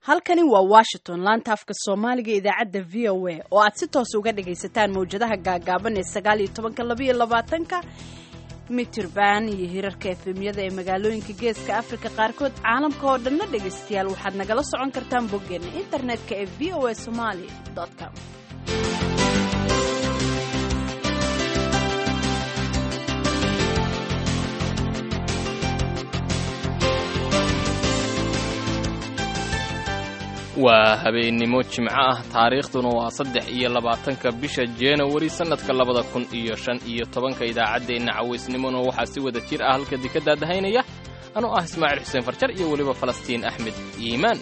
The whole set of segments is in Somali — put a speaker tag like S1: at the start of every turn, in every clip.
S1: halkani waa washington laanta afka soomaaliga idaacadda v o a oo aad si toos uga dhagaysataan mawjadaha gaagaaban ee sagaal iyo tobanka labaiyo labaatanka mitirban iyo hirarka efemyada ee magaalooyinka geeska afrika qaarkood caalamka oo dhanna dhegaystayaal waxaad nagala socon kartaan boggeena internetka ee v o a somali com
S2: waa habeennimo jimco ah taariikhduna waa saddex iyo labaatanka bisha januari sannadka labada kun iyo shan iyo tobanka idaacaddeenna cawaysnimona waxaa si wada jir ah halka dika daadahaynaya anoo ah ismaaciil xuseen farjar iyo weliba falastiin axmed iimaan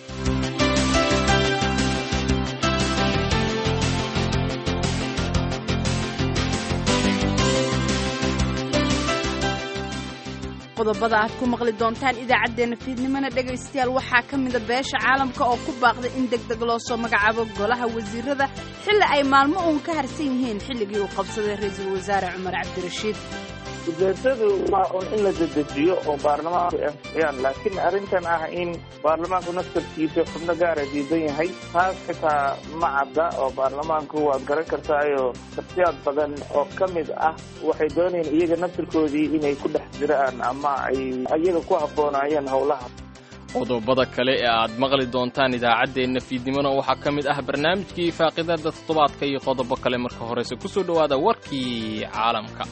S1: qodobada aad ku maqli doontaan idaacaddeenna fiidnimona dhegaystayaal waxaa ka mida beesha caalamka oo ku baaqday in deg deg loo soo magacaabo golaha wasiirada xilli ay maalmo uun ka harsan yihiin xilligii uu qabsaday ra-iisul wasaare cumar cabdirashiid
S3: ujeedadu waa un in la dedejiyo oo baarlamaanku ansixiyaan laakiin arrintan ah in baarlamaanku naftarkiisa xubno gaara diidan yahay taas xitaa ma cadda oo baarlamaanku waad garan kartaayo shaksiyaad badan oo ka mid ah waxay doonayeen iyaga naftarkoodii inay ku dhex jiraan ama ay iyaga ku habboonaayeen howlaha
S2: qodobada kale ee aad maqli doontaan idaacaddeenna fiidnimona waxaa ka mid ah barnaamijkii faaqidada toddobaadka iyo qodobo kale marka horeyse ku soo dhowaada warkii caalamka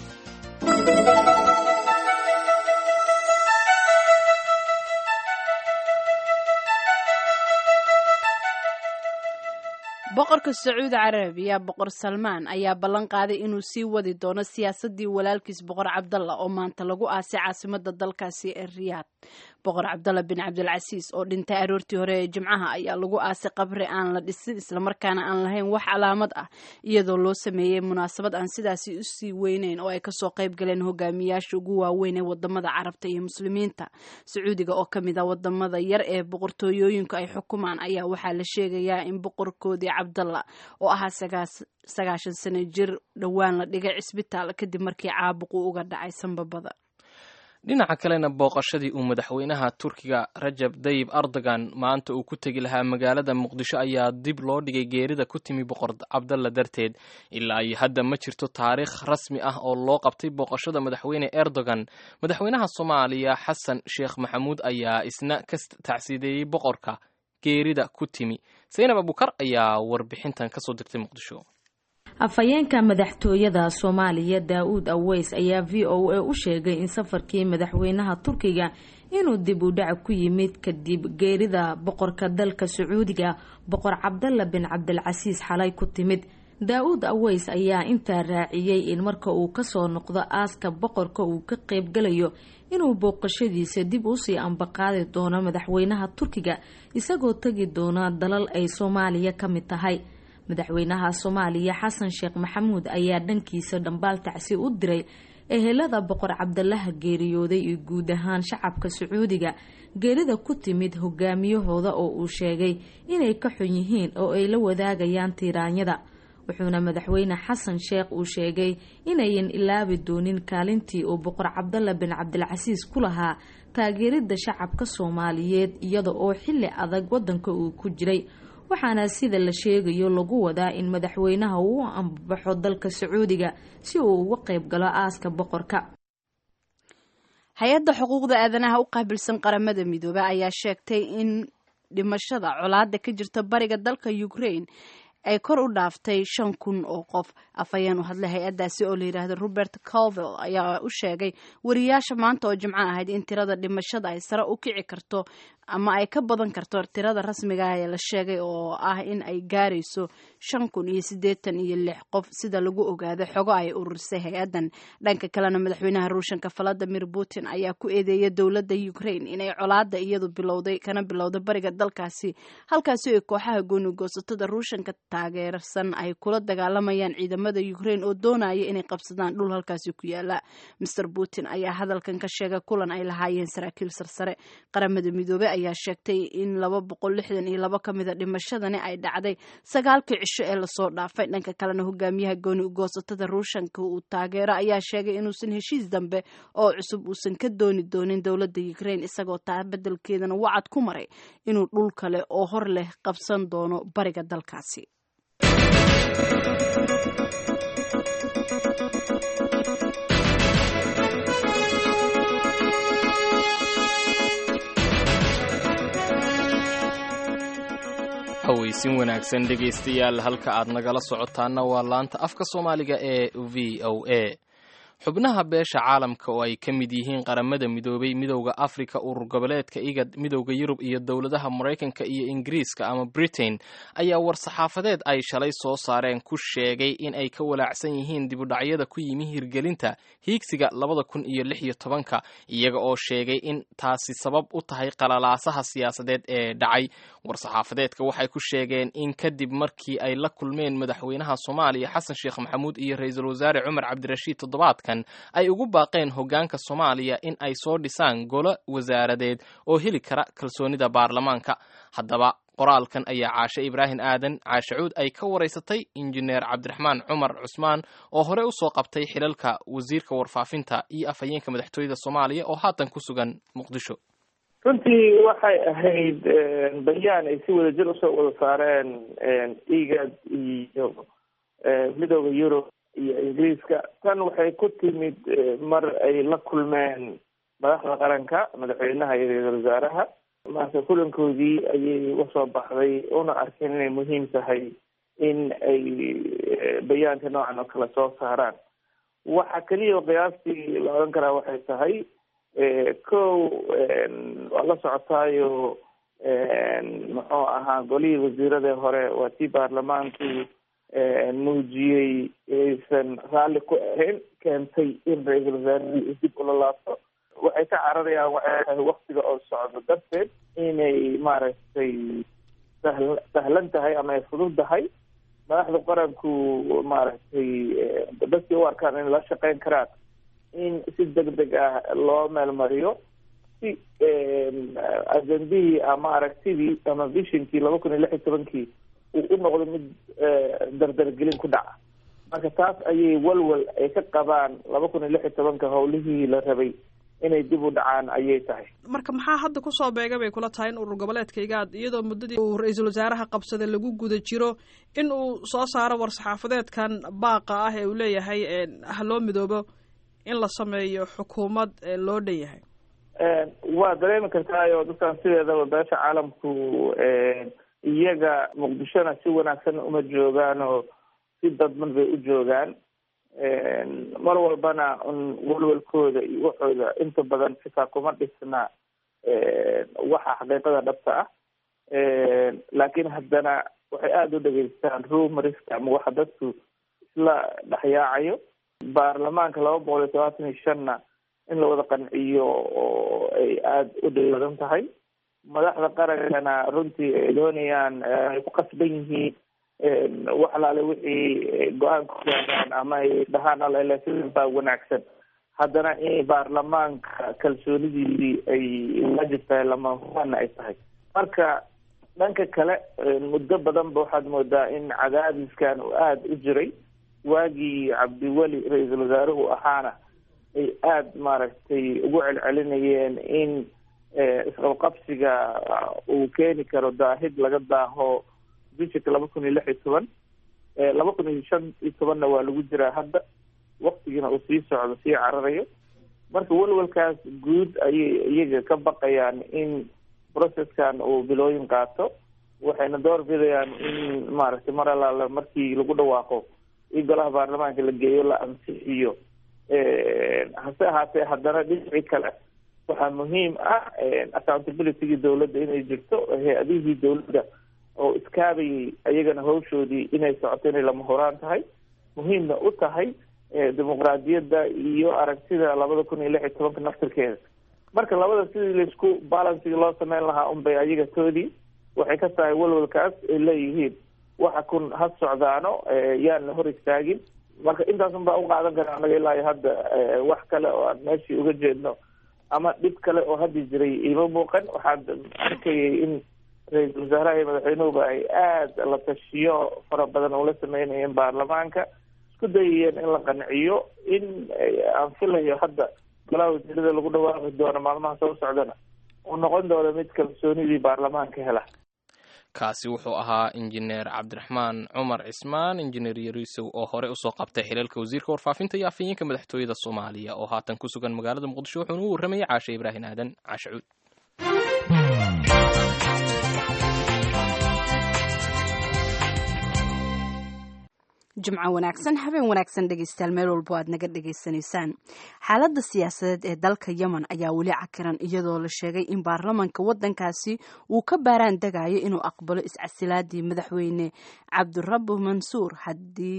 S1: boqorka sacuudi carabiya boqor salmaan ayaa ballan qaaday inuu sii wadi doono siyaasadii walaalkiis boqor cabdalla oo maanta lagu aasay caasimada dalkaasi ee riyaad boqor cabdalla bin cabdilcasiis oo dhintay aroortii hore ee jimcaha ayaa lagu aasay qabri aan la dhisin islamarkaana aan lahayn wax calaamad ah iyadoo loo sameeyey munaasabad aan sidaasi usii weyneyn oo ay kasoo qayb galeen hogaamiyaasha ugu waaweyn ee wadamada carabta iyo muslimiinta sacuudiga oo kamid a wadamada yar ee boqortooyooyinku ay xukumaan ayaa waxaa la sheegayaa in boqorkoodii cabdalla oo ahaa sagaashan sano jir dhowaan la dhigay cisbitaal kadib markii caabuqu uga dhacay sanbabada
S2: dhinaca kalena booqashadii uu madaxweynaha turkiga rajab dayib erdogan maanta uu ku tegi lahaa magaalada muqdisho ayaa dib loo dhigay geerida ku timi boqor cabdalla darteed ilaa iyo hadda ma jirto taariikh rasmi ah oo loo qabtay booqashada madaxweyne erdogan madaxweynaha soomaaliya xasan sheekh maxamuud ayaa isna ka tacsiideeyey boqorka geerida ku timi saynab abukar ayaa warbixintan kasoo dirtay muqdisho
S4: afhayeenka madaxtooyada soomaaliya daa-uud aweys ayaa v o a u sheegay in safarkii madaxweynaha turkiga inuu dib u dhac ku yimid kadib geerida boqorka dalka sacuudiga boqor cabdalla bin cabdilcasiis xalay ku timid daa-uud aweys ayaa intaa raaciyey in marka uu kasoo noqdo aaska boqorka uu ka qeybgalayo inuu booqashadiisa dib usii ambaqaadi doono madaxweynaha turkiga isagoo tegi doona dalal ay soomaaliya ka mid tahay madaxweynaha soomaaliya xasan sheekh maxamuud ayaa dhankiisa dhambaal tacsi u diray ehelada boqor cabdalaha geeriyooday iyo guud ahaan shacabka sacuudiga geerida ku timid hogaamiyahooda oo uu sheegay inay ka xun yihiin oo ay la wadaagayaan tiiraanyada wuxuuna madaxweyne xasan sheekh uu sheegay inayan ilaabi doonin kaalintii uu boqor cabdalla bin cabdilcasiis ku lahaa taageerida shacabka soomaaliyeed iyada oo xili adag wadanka uu ku jiray waxaana sida la sheegayo lagu wadaa in madaxweynaha uu u ambabaxo dalka sacuudiga si uu uga qayb galo aaska boqorka
S1: hay-adda xuquuqda aadanaha u qaabilsan qaramada midoobe ayaa sheegtay in dhimashada colaada ka jirta bariga dalka ukraine ay kor u dhaaftay shan kun oo qof afhayeen u hadlay hay-addaasi oo la yidhaahdo robert colville ayaa u sheegay wariyaasha maanta oo jimco ahayd in tirada dhimashada ay sare u kici karto ama ay ka badan karto tirada rasmiga ah ee la sheegay oo ah in ay gaarayso shan kun iyo siddeetan iyo lix qof sida lagu ogaado xogo ay ururisay hay-addan dhanka kalena madaxweynaha ruushanka valadimir putin ayaa ku eedeeyay dowladda ukraine inay colaada iyadu bilowday kana bilowday bariga dalkaasi halkaasi ay kooxaha goonigoosatada ruushanka taageersan ay kula dagaalamayaan ciidamada ukraine oo doonaya inay qabsadaan dhul halkaasi ku yaala master putin ayaa hadalkan ka sheegay kulan ay lahaayeen saraakiil sarsare qaramada midoobey ayaa sheegtay in laba boqol lixdan iyo laba ka mida dhimashadani ay dhacday sagaalkii cisho ee lasoo dhaafay dhanka kalena hogaamiyaha gooni ugoosatada ruushanka uu taageero ayaa sheegay inuusan heshiis dambe oo cusub uusan ka dooni doonin dowladda ukraine isagoo taa beddelkeedana wacad ku maray inuu dhul kale oo hor leh qabsan doono bariga dalkaasi
S2: haweysin wanaagsan dhegaystayaal halka aad nagala socotaana waa laanta afka soomaaliga ee v o a xubnaha beesha caalamka oo ay ka mid yihiin qaramada midoobay midowda afrika urur goboleedka igad midowda yurub iyo dowladaha maraykanka iyo ingiriiska ama britain ayaa war-saxaafadeed ay shalay soo saareen ku sheegay in ay ka walaacsan yihiin dibudhacyada ku yimi hirgelinta hiigsiga labada kun iyo lix iyo tobanka iyaga oo sheegay in taasi sabab u tahay qalalaasaha siyaasadeed ee dhacay war-saxaafadeedka waxay ku sheegeen in kadib markii ay la kulmeen madaxweynaha soomaaliya xasan sheekh maxamuud iyo ra-iisul wasaare cumar cabdirashiid toddobaadka ay ugu baaqeen hoggaanka soomaaliya in ay soo dhisaan golo wasaaradeed oo heli kara kalsoonida baarlamaanka haddaba qoraalkan ayaa caashe ibraahim aadan caashe cuud ay ka waraysatay injineer cabdiraxmaan cumar cusmaan oo hore u soo qabtay xilalka wasiirka warfaafinta iyo afhayeenka madaxtooyada soomaaliya oo haatan ku sugan muqdisho
S3: runtii waxay ahayd bayaan ay si wada jir usoo wada saareen igad iyo midooda yurub iyo ingiriiska tan waxay ku timid mar ay la kulmeen madaxda qaranka madaxweynaha iyo ra-iisul wasaaraha marka kulankoodii ayay usoo baxday una arkeen inay muhiim tahay in ay bayaanka noocan oo kale soo saaraan waxa keliya oo qiyaastii la odhan karaa waxay tahay kow waa la socotaayo muxuu ahaa golihii wasiirada hore waa tii baarlamaanku muujiyey aysan raalli ku ahayn keentay in ra-iisul wasaarihii dib ula laabto waxay ka cararayaan waxay tahay waktiga oo socdo darteed inay maaragtay sahl sahlan tahay ama ay fudud tahay madaxda qaranku maaragtay dadkii u arkaan in la shaqeyn karaan in si deg deg ah loo meelmariyo si ajendihii ama aragtidii ama vishinkii laba kun iyo lix iyo tobankii uu u noqdo mid dardargelin ku dhaca marka taas ayay walwal ay ka qabaan laba kun iyo lix iyo tobanka howlihii la rabay inay dib u dhacaan ayay tahay
S5: marka maxaa hadda kusoo beega bay kula tahay in urur goboleedka igaad iyadoo muddadii uu ra-iisul wasaaraha qabsaday lagu guda jiro in uu soo saaro war-saxaafadeedkan baaqa ah ee uu leeyahay ha loo midoobo in la sameeyo xukuumad loo dhan yahay
S3: waa dareemi kartaayo dadkan sideedaba beesha caalamku iyaga muqdishona si wanaagsan uma joogaan oo si dadban bay u joogaan mar walbana un walwalkooda iyo waxooda inta badan xitaa kuma dhisna waxa xaqiiqada dhabta ah laakiin haddana waxay aada u dhegeystaan rumoriska ama waxa dadku isla dhexyaacayo baarlamaanka laba boqol iyo todobaatan iyo shanna in la wada qanciyo oo ay aada u dhawaadan tahay madaxda qarankana runtii ay doonayaan ay ku qasban yihiin wax alaale wixii go-aan ku gaaraan ama ay dhahaan alele sidan baa wanaagsan haddana in baarlamaanka kalsoonidiisii ay waajib tahay lama hubaana ay tahay marka dhanka kale muddo badan ba waxaad moodaa in cadaadiskan uu aada u jiray waagii cabdiweli ra-iisul wasaaruhu ahaana ay aada maaragtay ugu celcelinayeen in isqabqabsiga uu keeni karo daahid laga daaho bishika laba kun iyo lix iyo toban laba kun iyo shan iyo tobanna waa lagu jiraa hadda waktigiina uu sii socdo sii cararayo marka walwalkaas guud ayay iyaga ka baqayaan in processkan uu bilooyin qaato waxayna door bidayaan in maaragtay mar alaala markii lagu dhawaaqo in golaha baarlamaanka la geeyo la ansixiyo hase ahaatee haddana dhinacii kale waxaa muhiim ah accountabilitygii dawladda inay jirto hay-adihii dawladda oo iskaabayay ayagana hawshoodii inay socoto inay lama horaan tahay muhiimna u tahay dimuqraadiyadda iyo aragtida labada kun iyo lix iyo tobanka naftirkeeda marka labada sidii laisku balansiga loo sameyn lahaa unbay ayaga toodii waxay ka tahay walwalkaas ay leeyihiin waxa kun ha socdaano yaan la hor istaagin marka intaasun baa u qaadan kara anaga ilaa iyo hadda wax kale oo aan meeshii uga jeedno ama dhib kale oo haddi jiray ima muuqan waxaad arkayay in ra-iisul wasaaraha iyo madaxweynuhuba ay aada la tashiyo fara badan ula sameynayeen baarlamaanka isku dayayeen in la qanciyo in aan filayo hadda golaha wasiirada lagu dhawaaqi doono maalmaha soo socdana uu noqon doono mid kalsoonidii baarlamaanka hela
S2: kaasi wuxuu ahaa injineer cabdiraxmaan cumar cismaan injineer yariisow oo hore usoo qabtay xilalka wasiirka warfaafinta iyo afhayeenka madaxtooyada soomaaliya oo haatan ku sugan magaalada muqdisho wuxuuna u warramayay caashe ibraahin aadan caashe cuud
S1: jimco wanaagsan habeen wanaagsan dhegeystayaal meel walbo aad naga dhegaysanaysaan xaaladda siyaasadeed ee dalka yemen ayaa weli cakiran iyadoo la sheegay in baarlamanka wadankaasi uu ka baaraan degayo inuu aqbalo iscasilaadii madaxweyne cabdirabu mansuur haadi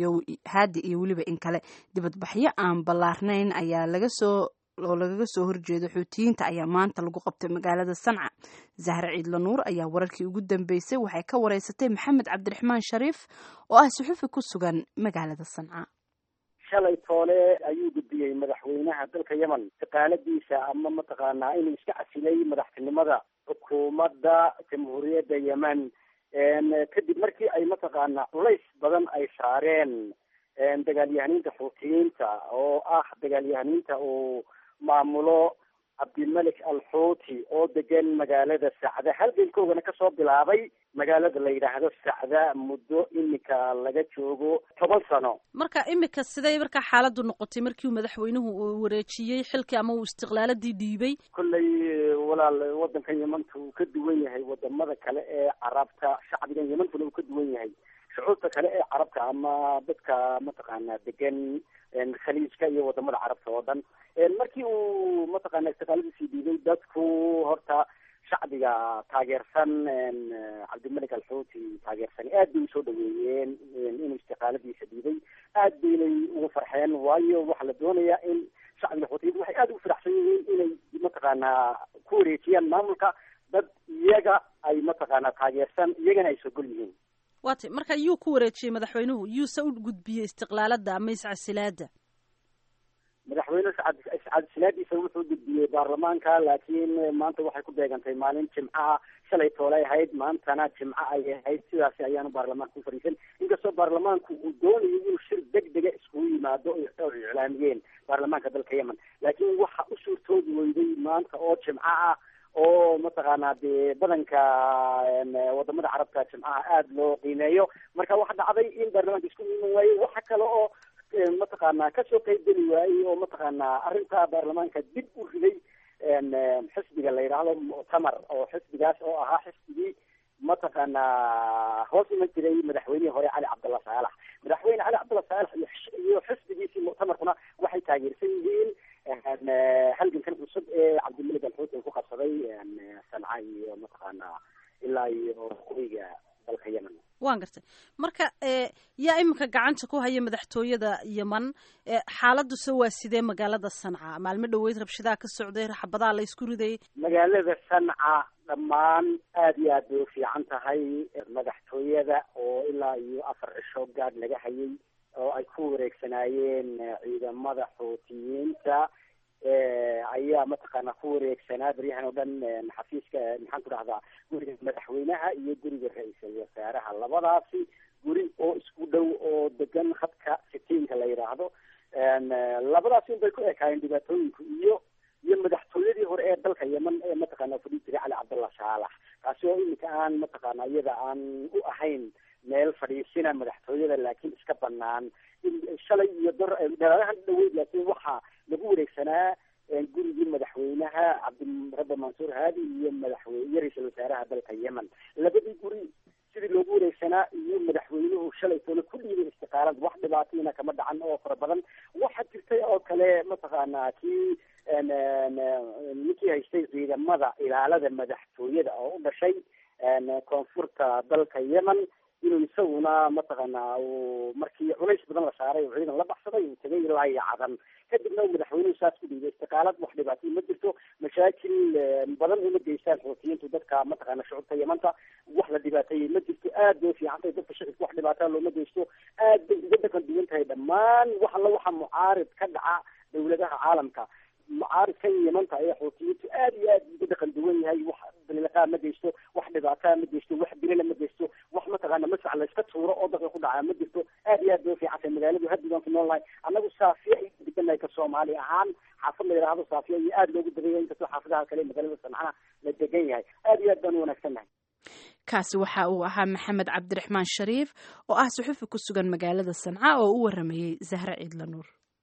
S1: iyo weliba in kale dibadbaxyo aan ballaarnayn ayaa laga soo oo lagaga soo horjeedo xuutiyiinta ayaa maanta lagu qabtay magaalada sanca zahre ciidla nuur ayaa wararkii ugu dambeysay waxay ka wareysatay maxamed cabdiraxmaan shariif oo ah suxufi ku sugan magaalada sanca
S6: shalay toole ayuu gudbiyey madaxweynaha dalka yemen shaqaaladiisa ama mataqaanaa inuu iska casilay madaxtinimada xukuumadda jamhuuriyadda yemen kadib markii ay mataqaanaa culays badan ay saareen dagaalyahaniinta xuutiyiinta oo ah dagaalyahaniinta uu maamulo cabdilmalik alxuuti oo degan magaalada sacda halgankoogana kasoo bilaabay magaalada la yidhaahdo sacda muddo imika laga joogo toban sano
S7: marka imika siday markaa xaaladdu noqotay markii uu madaxweynuhu uu wareejiyey xilkii ama uu istiqlaaladii dhiibay
S6: kolley walaal wadankan yemanta uu ka duwan yahay wadamada kale ee carabta shacbigan yemantuna uu ka duwan yahay shucuurta kale ee carabta ama dadka mataqaanaa degan khaliijka iyo wadamada carabta oo dhan markii uu mataqaana istiqaaladiisii dhiibay dadku horta shacbiga taageersan cabdimalik alxuuti taageersan aad bay usoo dhaweeyeen inuu istiqaaladiisa dhiibay aad baynay ugu farxeen waayo waxaa la doonayaa in shacbiga xuutiyiinta waxay aada ugu faraxsan yihiin inay mataqaanaa ku wareejiyaan maamulka dad iyaga ay mataqaanaa taageersan iyagana ay sogol yihiin
S7: waatay marka yuu ku wareejiyey madaxweynuhu yuuse u gudbiyey istiqlaalada ama iscasilaada
S6: madaxweyne iscasilaadiisa wuxuu gudbiyey baarlamaanka laakiin maanta waxay ku beegantay maalin jimcaha shalay toolay ahayd maantana jimco ay ahayd sidaasi ayaanu baarlamaanka ku fariisan inkastoo baarlamaanku uu doonayo inuu shir deg dega iskugu yimaado oo iclaamiyeen baarlamaanka dalka yemen laakiin waxa u suurtoobi weyday maanta oo jimco ah oo mataqaanaa dee badanka wadamada carabta jimcaha aada loo qiimeeyo marka waxa dhacday in baarlamaanka isku iman waaye waxa kale oo mataqaanaa kasoo qeybgeli waayey oo mataqaanaa arrinta baarlamaanka dib u riday xisbiga la yidhaahdo muctamar oo xisbigaas oo ahaa xisbigii mataqaanaa hoos iman jiray madaxweynihii hore cali cabdalla saalax madaxweyne cali cabdalla saalax iyo xisbigiisii muctamarkuna waxay taageersan yihiin halgankan cusub ee cabdimalik alxuut uu ku qabsaday sanca iyo mataqaanaa ilaa iyo qoyga dalka yemen
S7: waan gartay marka yaa iminka gacanta ku haya madaxtooyada yemen xaaladuse waa sidee magaalada sanca maalmo dhaweyd rabshadaa ka socday xabadaa la isku riday
S6: magaalada sanca dhammaan aad iyo aad bay ufiican tahay madaxtooyada oo ilaa iyo afar cisho gaadh laga hayay oo ay ku wareegsanaayeen ciidamada xuutiyiinta ayaa mataqaanaa ku wareegsanaa baryahan oo dhan xafiiska maxaan ku dhahdaa guriga madaxweynaha iyo guriga ra-iisul wasaaraha labadaasi guri oo isku dhow oo degan khadka sitiinka la yidhaahdo labadaasi un bay ku ekaayeen dhibaatooyinku iyo iyo madaxtooyadii hore ee dalka yemen ee mataqaana fadhi jiray cali cabdallah saalax kaasi oo iminka aan mataqaana iyada aan u ahayn meel fadhiisina madaxtooyada laakiin iska banaan shalay iyo dor dalaalahan dhaweyd laakiin waxaa lagu wareegsanaa gurigii madaxweynaha cabdirabbi mansuur haadi iyo madaxweyne iyo ra-iisul wasaaraha dalka yemen labadii guri sidii loogu wareegsanaa iyo madaxweynuhu shalay toole ku dhiibay istiqaalad wax dhibaatayna kama dhacan oo fara badan waxaa jirtay oo kale mataqaanaa kii ninkii haystay ciidamada ilaalada madaxtooyada oo u dhashay koonfurta dalka yemen inuu isaguna mataqaanaa uu markii culays badan la saaray oo ciidan la baxsaday uu tegay ilaa iyo cadan kadibna uu madaxweynuhu saas ku dhiibay istiqaalad wax dhibaatay ma jirto mashaakil badan uma geystaan xuutiyiintu dadka mataqaana shucubta yemanta wax la dhibaateeyey ma jirto aad bay ufiican tahay dadka shicibka wax dhibaataa looma geysto aad bay uga dhaqan duwan tahay dhammaan wax alla waxa mucaarid ka dhaca dawladaha caalamka mucaaridkan yimanta ee xuutiyiintu aad iyo aad uga dhaqan duwan yahay wax daliilaqaa ma geysto wax dhibaataa ma geysto wax bilila ma geysto wax mataqaana masac layska tuuro oo dadka ku dhacaa ma jirto aad iyo aad bay ufiican tahay magaaladu haddigaan ku nool nahay annagu saafiya ay degannahay ka soomaali ahaan xaafad la yidhaahdo saafiya iyo aad loogu deganya inkastoo xaafadaha kale magaalada sancana la degan yahay aad iyo aad baan u wanaagsan nahay
S1: kaasi waxa uu ahaa maxamed cabdiraxmaan shariif oo ah suxufi ku sugan magaalada sanca oo u waramayey zahre ciidla nuur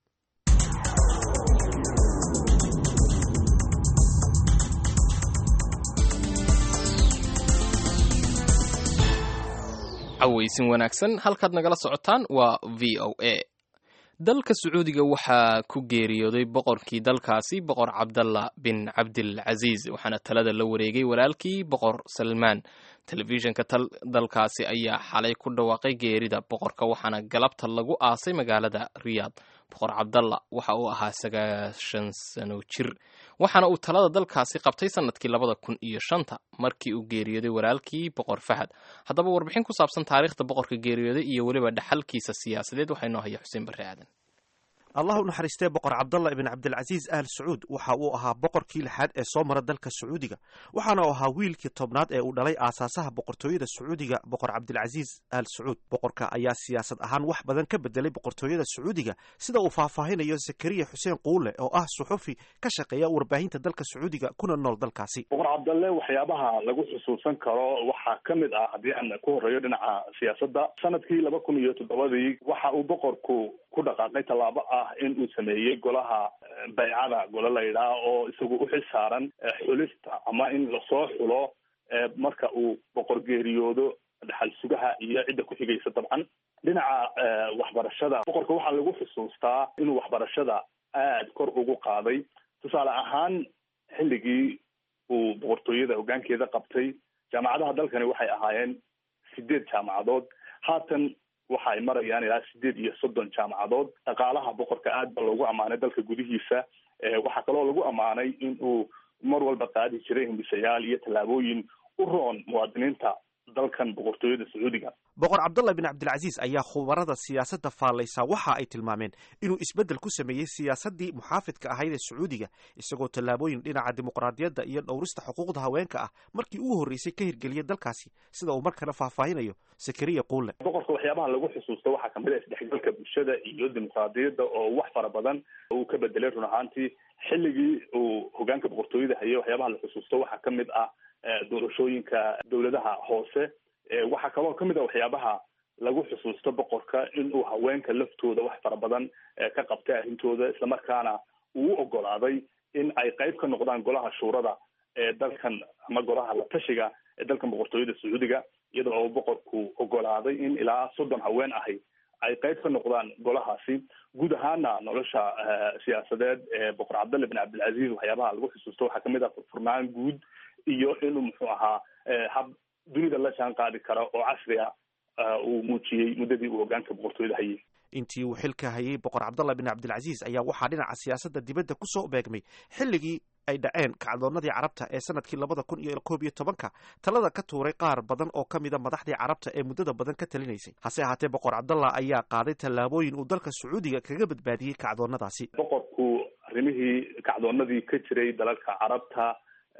S2: cawaysin wanaagsan halkaad nagala socotaan waa v o a dalka sacuudiga waxaa ku geeriyooday boqorkii dalkaasi boqor cabdalla bin cabdilcasiis waxaana talada la wareegay walaalkii boqor salmaan telefishinka dalkaasi ayaa xalay ku dhawaaqay geerida boqorka waxaana galabta lagu aasay magaalada riyaad boqor cabdalla waxa uu ahaa sagaashan sano jir waxaana uu talada dalkaasi qabtay sanadkii labada kun iyo shanta markii uu geeriyooday walaalkii boqor fahad haddaba warbixin ku saabsan taariikhda boqorka geeriyooday iyo weliba dhaxalkiisa siyaasadeed waxaa inoo haya xuseen barre aadan
S8: allah u naxariistee boqor cabdalla ibn cabdilcasiis aal sacuud waxa uu ahaa boqorkii lixaad ee soo mara dalka sacuudiga waxaana uu ahaa wiilkii tobnaad ee uu dhalay aasaasaha boqortooyada sacuudiga boqor cabdilcasiis aal sacuud boqorka ayaa siyaasad ahaan wax badan ka bedelay boqortooyada sacuudiga sida uu faahfaahinayo zakariya xuseen quule oo ah suxufi ka shaqeeya warbaahinta dalka sacuudiga kuna nool dalkaasi
S9: boqor cabdalle waxyaabaha lagu xusuusan karo waxaa ka mid ah haddii aan ku horeeyo dhinaca siyaasadda sanadkii laba kun iyo toddobadii waxa uu boqorku ku dhaqaaqay tallaabo ah in uu sameeyey golaha baycada golo la yidhaah oo isagu u xil saaran xulista ama in lasoo xulo marka uu boqor geeriyoodo dhaxal sugaha iyo cidda ku xigaysa dabcan dhinaca waxbarashada boqorka waxaa lagu xusuustaa inuu waxbarashada aad kor ugu qaaday tusaale ahaan xilligii uu boqortooyada hoggaankeeda qabtay jaamacadaha dalkani waxay ahaayeen sideed jaamacadood haatan waxa ay marayaan ilaa sideed iyo soddon jaamacadood dhaqaalaha boqorka aad ba loogu ammaanay dalka gudihiisa waxaa kaloo lagu ammaanay in uu mar walba qaadi jiray himbisayaal iyo tallaabooyin u roon muwaadiniinta dalkan boqortooyada sacuudiga
S8: boqor cabdalla bin cabdilcasiis ayaa khubarada siyaasadda faallaysa waxa ay tilmaameen inuu isbeddel ku sameeyey siyaasaddii muxaafidka ahayd ee sacuudiga isagoo tallaabooyin dhinaca dimuqraadiyadda iyo dhowrista xuquuqda haweenka ah markii ugu horreysay ka hirgeliyay dalkaasi sida uu mar kale faahfaahinayo sakariya quule
S9: boqorka waxyaabaha lagu xusuusto waxaa kamid ah isdhexgalka bulshada iyo dimuqraadiyadda oo wax fara badan uu ka bedelay run ahaantii xilligii uu hogaanka boqortooyada hayay waxyaabaha la xusuusto waxaa ka mid ah doorashooyinka dowladaha hoose waxaa kaloo kamid a waxyaabaha lagu xusuusto boqorka in uu haweenka laftooda wax fara badan ka qabtay arrintooda islamarkaana uu u ogolaaday in ay qayb ka noqdaan golaha shuurada ee dalkan ama golaha la tashiga ee dalkan boqortooyada sacuudiga iyadoo oo boqorku ogolaaday in ilaa soddon haween ahi ay qayb ka noqdaan golahaasi guud ahaana nolosha siyaasadeed ee boqor cabdalle bin cabdilcaziz waxyaabaha lagu xusuusto waxaa kamid ah furfurnaan guud iyo inuu muxuu ahaa hab dunida la jaan qaadi kara oo casri a uu muujiyey muddadii uu hogaanka boqortooyada hayay
S8: intii uu xilka hayay boqor cabdalla bin cabdilcasiis ayaa waxaa dhinaca siyaasadda dibadda ku soo beegmay xilligii ay dhaceen kacdoonnadii carabta ee sanadkii labada kun iyo koob iyo tobanka talada ka tuuray qaar badan oo ka mida madaxdii carabta ee muddada badan ka talinaysay hase ahaatee boqor cabdalla ayaa qaaday tallaabooyin uu dalka sacuudiga kaga badbaadiyey kacdoonnadaasi
S9: boqorku arrimihii kacdoonnadii ka jiray dalalka carabta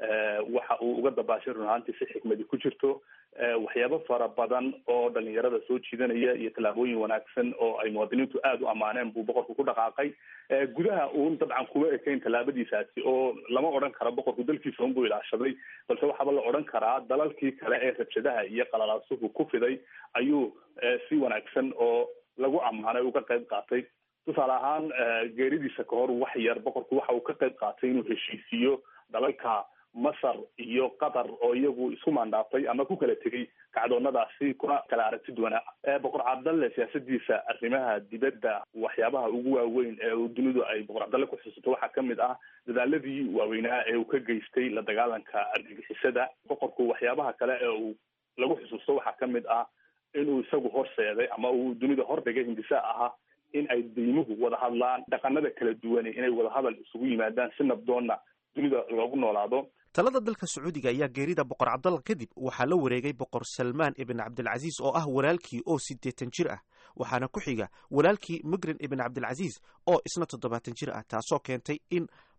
S9: waxa uu uga dabaashay run ahaantii si xikmadi ku jirto waxyaabo fara badan oo dhalinyarada soo jiidanaya iyo tallaabooyin wanaagsan oo ay muwaadiniintu aada u ammaaneen buu boqorku ku dhaqaaqay gudaha uun dabcan kuma ekayn tallaabadiisaasi oo lama odhan karo boqorku dalkiisa unbuu ilaashaday balse waxaaba la odhan karaa dalalkii kale ee rabshadaha iyo qalalaasuhu ku fiday ayuu si wanaagsan oo lagu ammaanay uga qayb qaatay tusaale ahaan geeridiisa kahor wax yar boqorku waxa uu ka qayb qaatay inuu heshiisiiyo dalalka masar iyo qatar oo iyagu isku maandhaafay ama ku kala tegay kacdoonnadaasi kuna kala aragti duwanaa boqor cabdalle siyaasadiisa arrimaha dibadda waxyaabaha ugu waaweyn ee dunidu ay boqor cabdalle ku xusuusto waxaa kamid ah dadaaladii waaweynaa ee uu ka geystay la dagaalanka argagixisada boqorku waxyaabaha kale ee uu lagu xusuusto waxaa kamid ah inuu isagu horseeday ama uu dunida hordhigay hindisaa ahaa in ay deymuhu wada hadlaan dhaqanada kala duwane inay wada hadal isugu yimaadaan si nabdoonna dunida loogu noolaado
S8: talada dalka sacuudiga ayaa geerida boqor cabdalla kadib waxaa la wareegay boqor salmaan ibn cabdilcasiis oo ah walaalkii oo siddeetan jir ah waxaana ku xiga walaalkii migrin ibn cabdilcasiis oo isna toddobaatan jir ah taasoo keentay in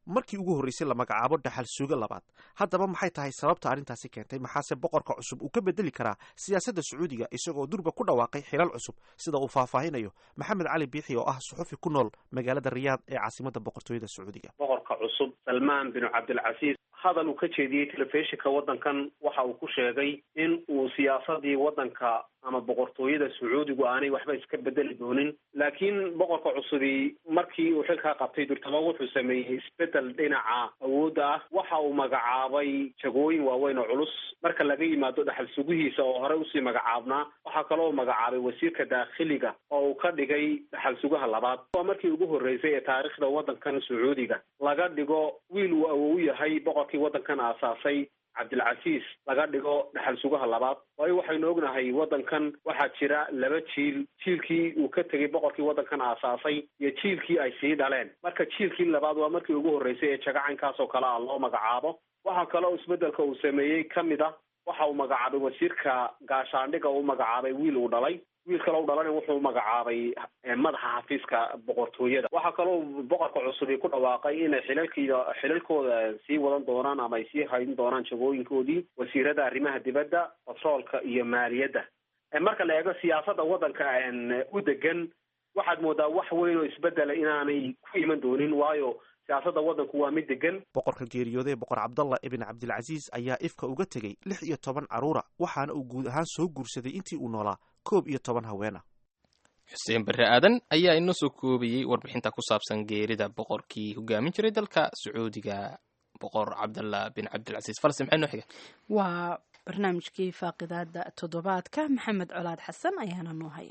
S8: markii ugu horreysay la magacaabo dhaxal suugo labaad haddaba maxay tahay sababta arrintaasi keentay maxaase boqorka cusub uu ka bedeli karaa siyaasadda sacuudiga isagoo durba ku dhawaaqay xilal cusub sida uu faahfaahinayo maxamed cali biixi oo ah suxufi ku nool magaalada riyaad ee caasimadda boqortooyada sacuudiga
S10: boqorka cusub salmaan bin cabdilcasiis hadal uu ka jeediyey telefishinka waddankan waxa uu ku sheegay in uu siyaasadii waddanka ama boqortooyada sacuudigu aanay waxba iska bedeli doonin laakiin boqorka cusubi markii uu xilkaa qabtay durtaba wuxuu sameeyey isbedel dhinaca awoodda ah waxa uu magacaabay jagooyin waaweyn oo culus marka laga yimaado dhaxal sugihiisa oo horey usii magacaabnaa waxaa kaloo magacaabay wasiirka daakhiliga oo uu ka dhigay dhaxal sugaha labaad waa markii ugu horreysay ee taariikhda waddankan sacuudiga laga dhigo wiil uu awow yahay boqorkii waddankan aasaasay cabdilcasiis laga dhigo dhaxal sugaha labaad waayo waxaynu ognahay waddankan waxaa jira laba jiil jiilkii uu ka tegay boqorkii waddankan aasaasay iyo jiilkii ay sii dhaleen marka jiilkii labaad waa markii ugu horreysay ee jagacaynkaas oo kale ah loo magacaabo waxaa kaloo isbeddelka uu sameeyey ka mid a waxa uu magacaabay wasiirka gaashaandhiga uu magacaabay wiil uu dhalay wiil kale u dhalana wuxuu magacaabay madaxa xafiiska boqortooyada waxaa kaloo boqorka cusubi ku dhawaaqay inay xilalkiida xilalkooda sii wadan doonaan ama ay sii haydin doonaan jagooyinkoodii wasiirada arrimaha dibadda batroolka iyo maaliyadda marka la eego siyaasadda waddanka u degan waxaad moodaa wax weyn oo isbedela inaanay ku iman doonin waayo siyaasadda waddanku waa mid degan
S8: boqorka geeriyooday boqor cabdallah ibn cabdilcasiis ayaa ifka uga tegey lix iyo toban carruura waxaana uu guud ahaan soo guursaday intii uu noolaa koob iyo toban haweena
S2: xuseen barre aadan ayaa inoo soo koobayey warbixinta ku saabsan geerida boqorkii hogaamin jiray dalka sacuudiga boqor cabdallah bin cabdilcasiis falastin maxay noo xiga
S1: waa barnaamijkii faaqidaada toddobaadka maxamed colaad xasan ayaana noo haya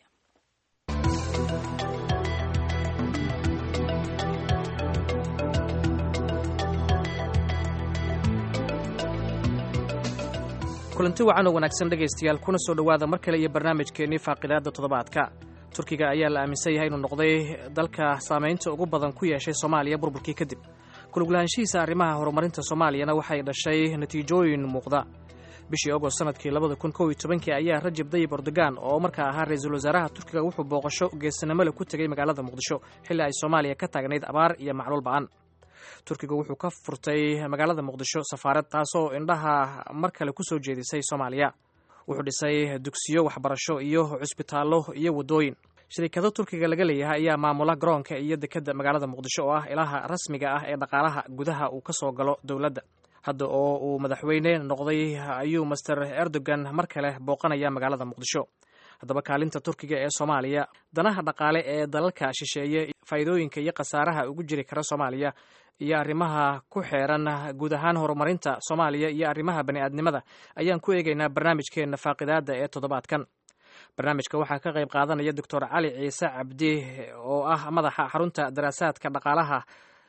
S11: kulanti wacan oo wanaagsan dhegaystayaal kuna soo dhowaada mar kale iyo barnaamijkeennii faaqidaadda toddobaadka turkiga ayaa la aaminsan yahay inuu noqday dalka saamaynta ugu badan ku yeeshay soomaaliya burburkii kadib kuluglahaanshihiisa arrimaha horumarinta soomaaliyana waxay dhashay natiijooyin muuqda bishii ogost sanadkii labada kun kow iyo tobankii ayaa rajab dayib erdogan oo markaa ahaa ra-iisul wasaaraha turkiga wuxuu booqasho geesinimole ku tegey magaalada muqdisho xilli ay soomaaliya ka taagnayd abaar iyo macluul ba-an turkiga wuxuu ka furtay magaalada muqdisho safaarad taasoo indhaha mar kale ku soo jeedisay soomaaliya wuxuu dhisay dugsiyo waxbarasho iyo cusbitaallo iyo waddooyin shirikado turkiga laga leeyahay ayaa maamula garoonka iyo dekedda magaalada muqdisho oo ah ilaha rasmiga ah ee dhaqaalaha gudaha uu ka soo galo dowladda hadda oo uu madaxweyne noqday ayuu master erdogan mar kale booqanaya magaalada muqdisho haddaba kaalinta turkiga ee soomaaliya danaha dhaqaale ee dalalka shisheeye faa'iidooyinka iyo khasaaraha ugu jiri kara soomaaliya iyo arrimaha ku xeeran guud ahaan horumarinta soomaaliya iyo arrimaha bani'aadnimada ayaan ku eegaynaa barnaamijkeenna faaqidaadda ee toddobaadkan barnaamijka waxaa ka qayb qaadanaya doctor cali ciise cabdi oo ah madaxa xarunta daraasaadka dhaqaalaha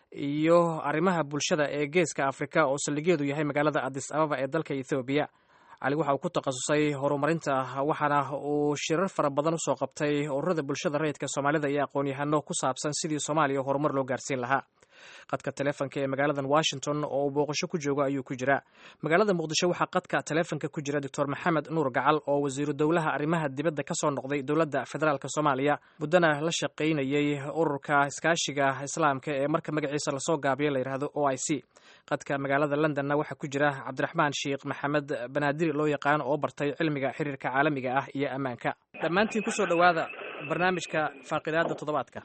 S11: iyo arrimaha bulshada ee geeska afrika oo saldhigeedu yahay magaalada adis ababa ee dalka ethoobiya cali waxa uu ku takhasusay horumarinta waxaana uu shirar fara badan usoo qabtay ururada bulshada rayidka soomaalida iyo aqoon-yahano ku saabsan sidii soomaaliya horumar loo gaarsiin lahaa qadka taleefonka ee magaaladan washington oo uu booqasho ku joogo ayuu ku jiraa magaalada muqdisho waxaa qadka taleefonka ku jira doctor maxamed nuur gacal oo wasiiru dowlaha arrimaha dibadda ka soo noqday dowladda federaalk soomaaliya muddana la shaqaynayey ururka iskaashiga islaamka ee marka magaciisa lasoo gaabiyo la yidhaahdo o i c qadka magaalada londonna waxaa ku jira cabdiraxmaan sheikh maxamed banaadiri loo yaqaan oo bartay cilmiga xiriirka caalamiga ah iyo ammaanka dhammaantiin kusoo dhowaada barnaamijka faaqidaada toddobaadka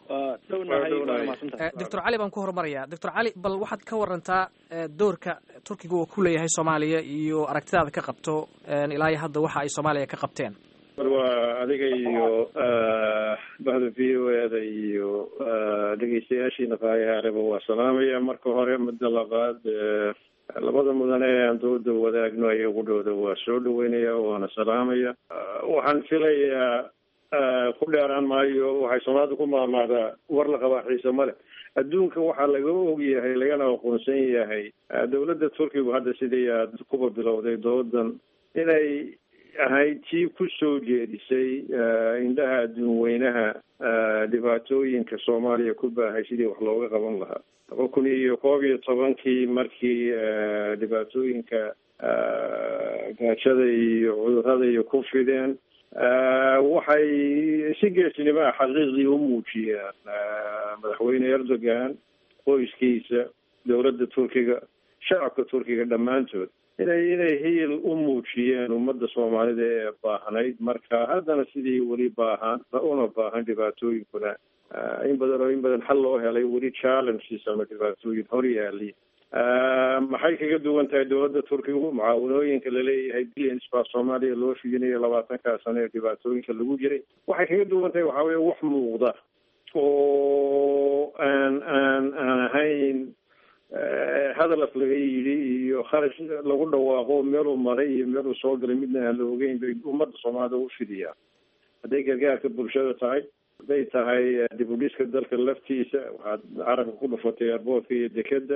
S11: doctor cali baan ku horumaraya doctor cali bal waxaad ka warantaa doorka turkiga uu ku leeyahay soomaaliya iyo aragtidaada ka qabto ilaa iyo hadda waxa ay soomaaliya ka qabteen
S12: waa adiga iyo bahda v o eda iyo dhegeystayaashiina faayahaareba waa salaamaya marka hore muddo labaad labada mudane ee aan dooda wadaagno ayagudhooda waa soo dhaweynaya waana salaamaya waxaan filayaa ku dheeraan maayo waxay soomaalida ku maamaadaa war la qabaa xiise male adduunka waxaa laga og yahay lagana aqoonsan yahay dowladda turkigu hadda sidii aad kuba bilowday doodan inay ahayd tii ku soo jeedisay indhaha adduun weynaha dhibaatooyinka soomaaliya ku baahay sidii wax looga qaban lahaa laba kun iyo koob iyo tobankii markii dhibaatooyinka gaajada iyo cudurada iyo ku fideen waxay si geesnimo ah xaqiiqdii u muujiyeen madaxweyne erdogan qoyskiisa dowladda turkiga shacabka turkiga dhammaantood inay inay hiil u muujiyeen ummadda soomaalida ee baahnayd marka haddana sidii weli baahan una baahan dhibaatooyinkuna in badan oo in badan xal loo helay weli challenges ama dhibaatooyin hor yaali maxay kaga duwan tahay dowladda turkigu mucaawanooyinka laleeyahay billions baa soomaaliya loo fidinayo labaatankaa sano ee dhibaatooyinka lagu jiray waxay kaga duwan tahay waxaa weeye wax muuqda oo aan aan aan ahayn hadal af laga yidhi iyo kharash lagu dhawaaqo meeluu maray iyo meeluu soo galay midna aan la ogeyn bay ummadda soomaalida u fidiyaa hadday gargaarka bulshada tahay hadday tahay dib u dhiska dalka laftiisa waxaad carabka ku dhufatay airboortka iyo dekeda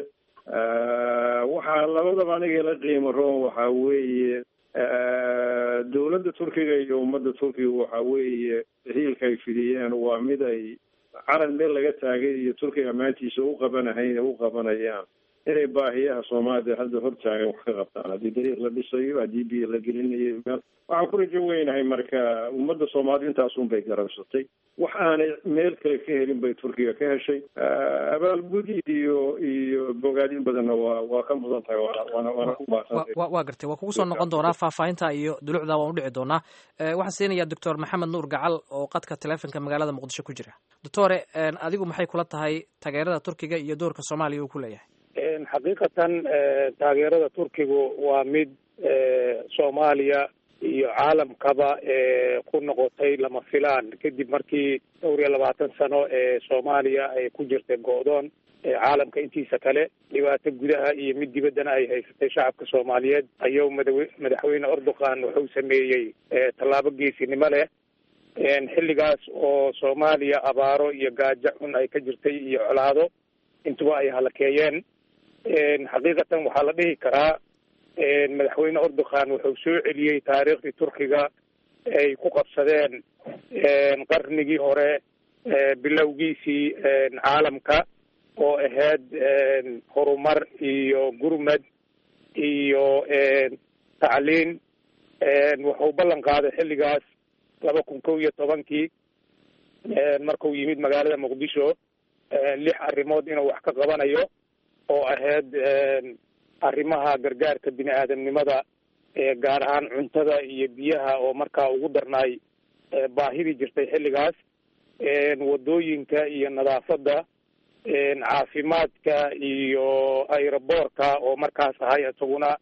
S12: waxaa labadaba aniga la qiimo roon waxaa weeye dowladda turkiga iyo ummadda turkiga waxa weeye hiilka ay fidiyeen waa mid ay calan meel laga taagay iyo turkiga maantiisa u qabanahayn u qabanayaan inay baahiyaha soomaalida hadda hortaagan wax ka qabtaan haddii dariiq la dhisayo haddii biyo la gelinayo meel waxaan ku rajo weynahay marka ummadda soomaalida intaasun bay garabsatay wax aanay meel kale ka helin bay turkiga ka heshay abaalgud iyo iyo bogaadin badanna waa waa ka mudan tahay waana waana ku baasantay
S11: waa gartay waa kugu soo noqon doonaa faahfaahinta iyo dulucda waan udhici doonaa waxaan siinayaa doctor maxamed nuur gacal oo qadka teleefonka magaalada muqdisho ku jira doctore adigu maxay kula tahay taageerada turkiga iyo doorka soomaaliya uu ku leeyahay
S13: xaqiiqatan taageerada turkigu waa mid soomaaliya iyo caalamkaba ku noqotay lama filaan kadib markii dhowr iyo labaatan sano ee soomaaliya ay ku jirtay go-doon caalamka intiisa kale dhibaato gudaha iyo mid dibaddana ay haysatay shacabka soomaaliyeed ayuu madawe madaxweyne erdogan wuxuu sameeyey tallaabo geesinimo leh xilligaas oo soomaaliya abaaro iyo gaajo xun ay ka jirtay iyo colaado intuba ay halakeeyeen xaqiiqatan waxaa la dhihi karaa madaxweyne erdogan wuxuu soo celiyey taariikhdii turkiga ay ku qabsadeen qarnigii hore bilowgiisii caalamka oo ahayd horumar iyo gurmad iyo tacliin wuxuu ballan qaaday xilligaas laba kun kow iyo tobankii markuu yimid magaalada muqdisho lix arrimood inuu wax ka qabanayo oo ahayd arrimaha gargaarka bini aadamnimada gaar ahaan cuntada iyo biyaha oo markaa ugu darnaay baahidii jirtay xilligaas wadooyinka iyo nadaafadda caafimaadka iyo aeroboortka oo markaas ahay isaguna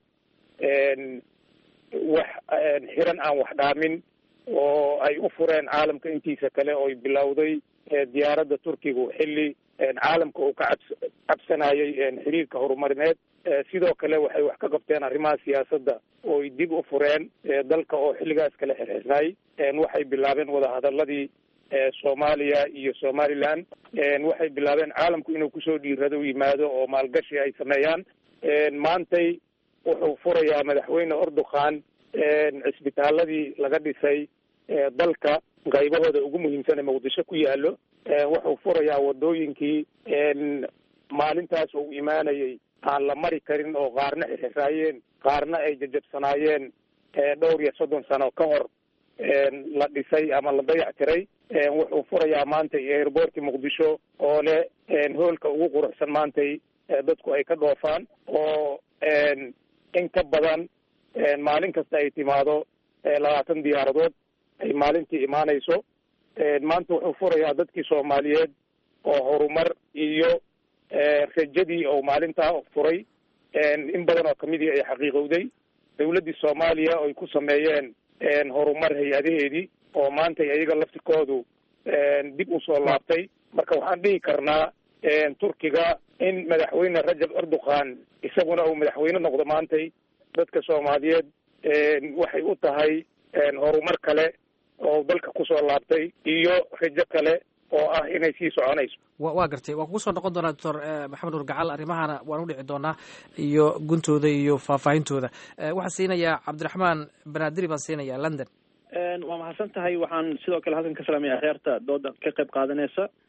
S13: wax xiran aan wax dhaamin oo ay u fureen caalamka intiisa kale ooy bilowday diyaaradda turkigu xilli caalamka uu ka cabs cabsanayay xiriirka horumarineed sidoo kale waxay wax ka qabteen arrimaha siyaasadda ooy dib u fureen dalka oo xilligaas kale xirxirnay waxay bilaabeen wadahadaladii soomaaliya iyo somaliland waxay bilaabeen caalamku inuu kusoo dhiirado yimaado oo maalgashi ay sameeyaan maantay wuxuu furayaa madaxweyne erdogan cisbitaaladii laga dhisay dalka qaybahooda ugu muhiimsan ee muqdisho ku yaalo wuxuu furayaa wadooyinkii maalintaas uu imaanayay aan la mari karin oo qaarna xirxiraayeen qaarna ay jajabsanaayeen dhowr iyo soddon sano ka hor la dhisay ama la dayac tiray wuxuu furayaa maantay airboortka muqdisho oo leh hoolka ugu quruxsan maantay dadku ay ka dhoofaan oo in ka badan maalin kasta ay timaado labaatan diyaaradood ay maalintii imaanayso maanta wuxuu furayaa dadkii soomaaliyeed oo horumar iyo rajadii oo maalintaa furay in badan oo kamidii ay xaqiiqowday dawladdii soomaaliya oy ku sameeyeen horumar hay-adaheedii oo maantay ayaga laftikoodu dib usoo laabtay marka waxaan dhihi karnaa turkiga in madaxweyne rajab erdogan isaguna uu madaxweyne noqdo maantay dadka soomaaliyeed waxay u tahay horumar kale oo dalka kusoo laabtay iyo rajo kale oo ah inay sii soconayso
S11: wa waa gartay waan kugu soo noqon doonaa doctor maxamed nur gacal arrimahana waan u dhici doonaa iyo guntooda iyo faahfaahintooda waxaan siinayaa cabdiraxmaan banaadiri baan siinayaa london
S14: waa mahadsan tahay waxaan sidoo kale halkan ka salaamaya akheerta dooda ka qayb qaadanaysa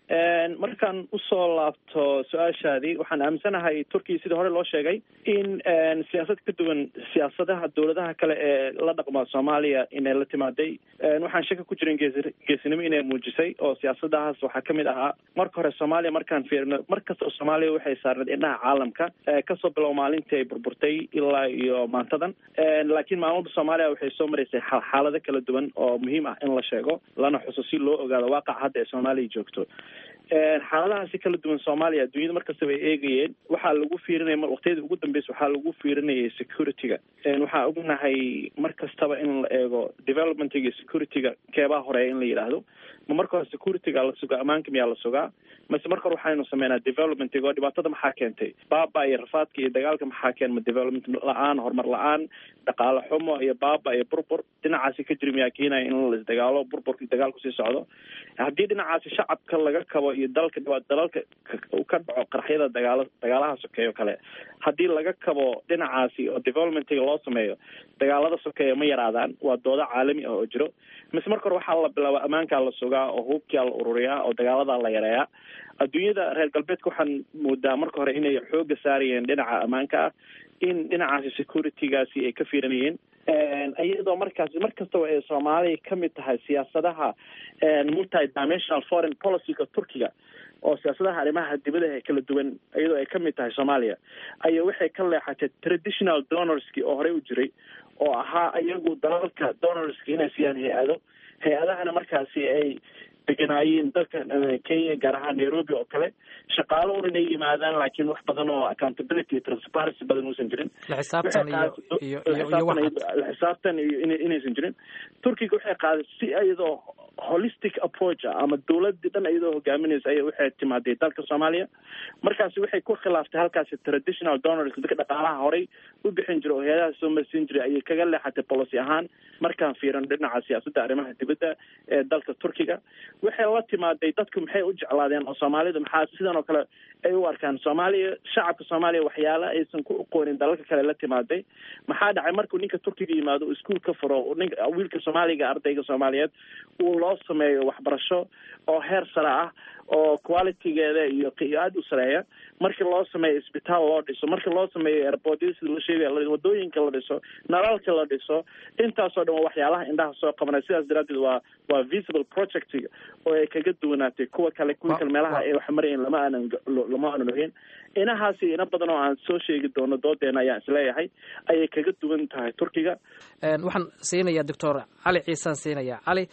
S14: markaan usoo laabto su-aashaadii waxaan aaminsanahay turkiya sidii hore loo sheegay in siyaasad ka duwan siyaasadaha dowladaha kale ee la dhaqma soomaaliya inay la timaaday waxaan shaka ku jirin geesi geesinimo inay muujisay oo siyaasadahaas waxaa kamid ahaa marka hore soomaaliya markaan fiirino mar kasta soomaaliya waxay saarneed indhaha caalamka kasoo bilow maalintii ay burburtay ilaa iyo maantadan laakiin maamulda soomaaliya waxay soo maraysay xaalado kala duwan oo muhiim ah in la sheego lana xuso si loo ogaado waaqac hadda ee soomaaliya joogto xaaladahaasi kala duwan soomaaliya adduunyada markastaba ay eegayeen waxaa lagu fiirinaya waqtiyadii ugu dambeysa waxaa lagu fiirinayay security-ga waxaa ognahay mar kastaba in la eego developmentiga iyo security-ga keebaa horeeya in la yidhaahdo ma marka hore security-ga la sugaa ammaanka miyaa la sugaa mase marka hore waxaynu sameynaa developmentiga oo dhibaatada maxaa keentay baaba iyo rafaadka iyo dagaalka maxaa keenma development la-aan horumar la-aan dhaqaale xumo iyo baaba iyo burbur dhinacaasi ka jiri miyaa keenaya in la isdagaalo burburka dagaalku sii socdo haddii dhinacaasi shacabka laga kabo iyo dalka dalalka ka dhaco qaraxyada dagaala dagaalaha sokeeyo kale haddii laga kabo dhinacaasi oo developmentiga loo sameeyo dagaalada sokeeya ma yaraadaan waa doodo caalami ah oo jiro mise marka hore waxaa la bilaaba ammaankaa la sugaa oo hubkaa la ururiyaa oo dagaaladaa la yareeyaa adduunyada reer galbeedka waxaan moodaa marka hore inay xooga saarayeen dhinaca ammaanka ah in dhinacaasi security-gaasi ay ka fiirinayeen iyadoo markaasi mar kastaba ay soomaaliya kamid tahay siyaasadaha multi dimensional foreign policyga turkiga oo siyaasadaha arrimaha dibadaha ee kala duwan iyadoo ay kamid tahay soomaaliya ayaa waxay ka leexatay traditional donorski oo horey u jiray oo ahaa iyagu dalalka donorski inay siiyaan hay-ado hay-adahana markaasi ay deganaayeen dalka kenya gaar ahaan nairobi oo kale shaqaalo un inay yimaadaan laakiin wax badan oo accountability transparency badan uusan jirin
S11: laxisaabtan iyo iyo
S14: laxisaabtan iyo inaysan jirin turkiga waxay qaaday si iyadoo holistic approach ah ama dowladii dhan iyadoo hogaaminaysa aya waxay timaaday dalka soomaaliya markaasi waxay ku khilaaftay halkaasi traditional donors dadka dhaqaalaha horey u bixin jiray oo hay-adaha soo marsiin jiray ayay kaga leexatay policy ahaan markaan fiiran dhinaca siyaasadda arrimaha dibadda ee dalka turkiga waxay la timaaday dadku maxay u jeclaadeen oo soomaalida maxaa sidan oo kale ay u arkaan soomaaliya shacabka soomaaliya waxyaala aysan ku aqoonin dalalka kale la timaaday maxaa dhacay markuu ninka turkiga yimaado iskuol ka furo ninka wiilka soomaaliga ardayga soomaaliyeed uu loo sameeyo waxbarasho oo heer sare ah oo qualitygeeda iyo aada u sareeya markii loo sameeyo isbitaal loo dhiso markii loo sameeyo airportyada sida la sheegaya wadooyinka la dhiso nalalka la dhiso intaasoo dhan waa waxyaalaha indhaha soo qabanaya sidaas daraadeed waa waa visible project oo ay kaga duwanaatay kuwa kale kuwa kale meelaha ay wax marayeen lama aanan lama aanan ogeyn inahaasi ina badan oo aan soo sheegi doono doodeena ayaan isleeyahay ayay kaga duwan tahay turkiga
S11: waxaan siinayaa doctor cali ciisaan siinayaa cali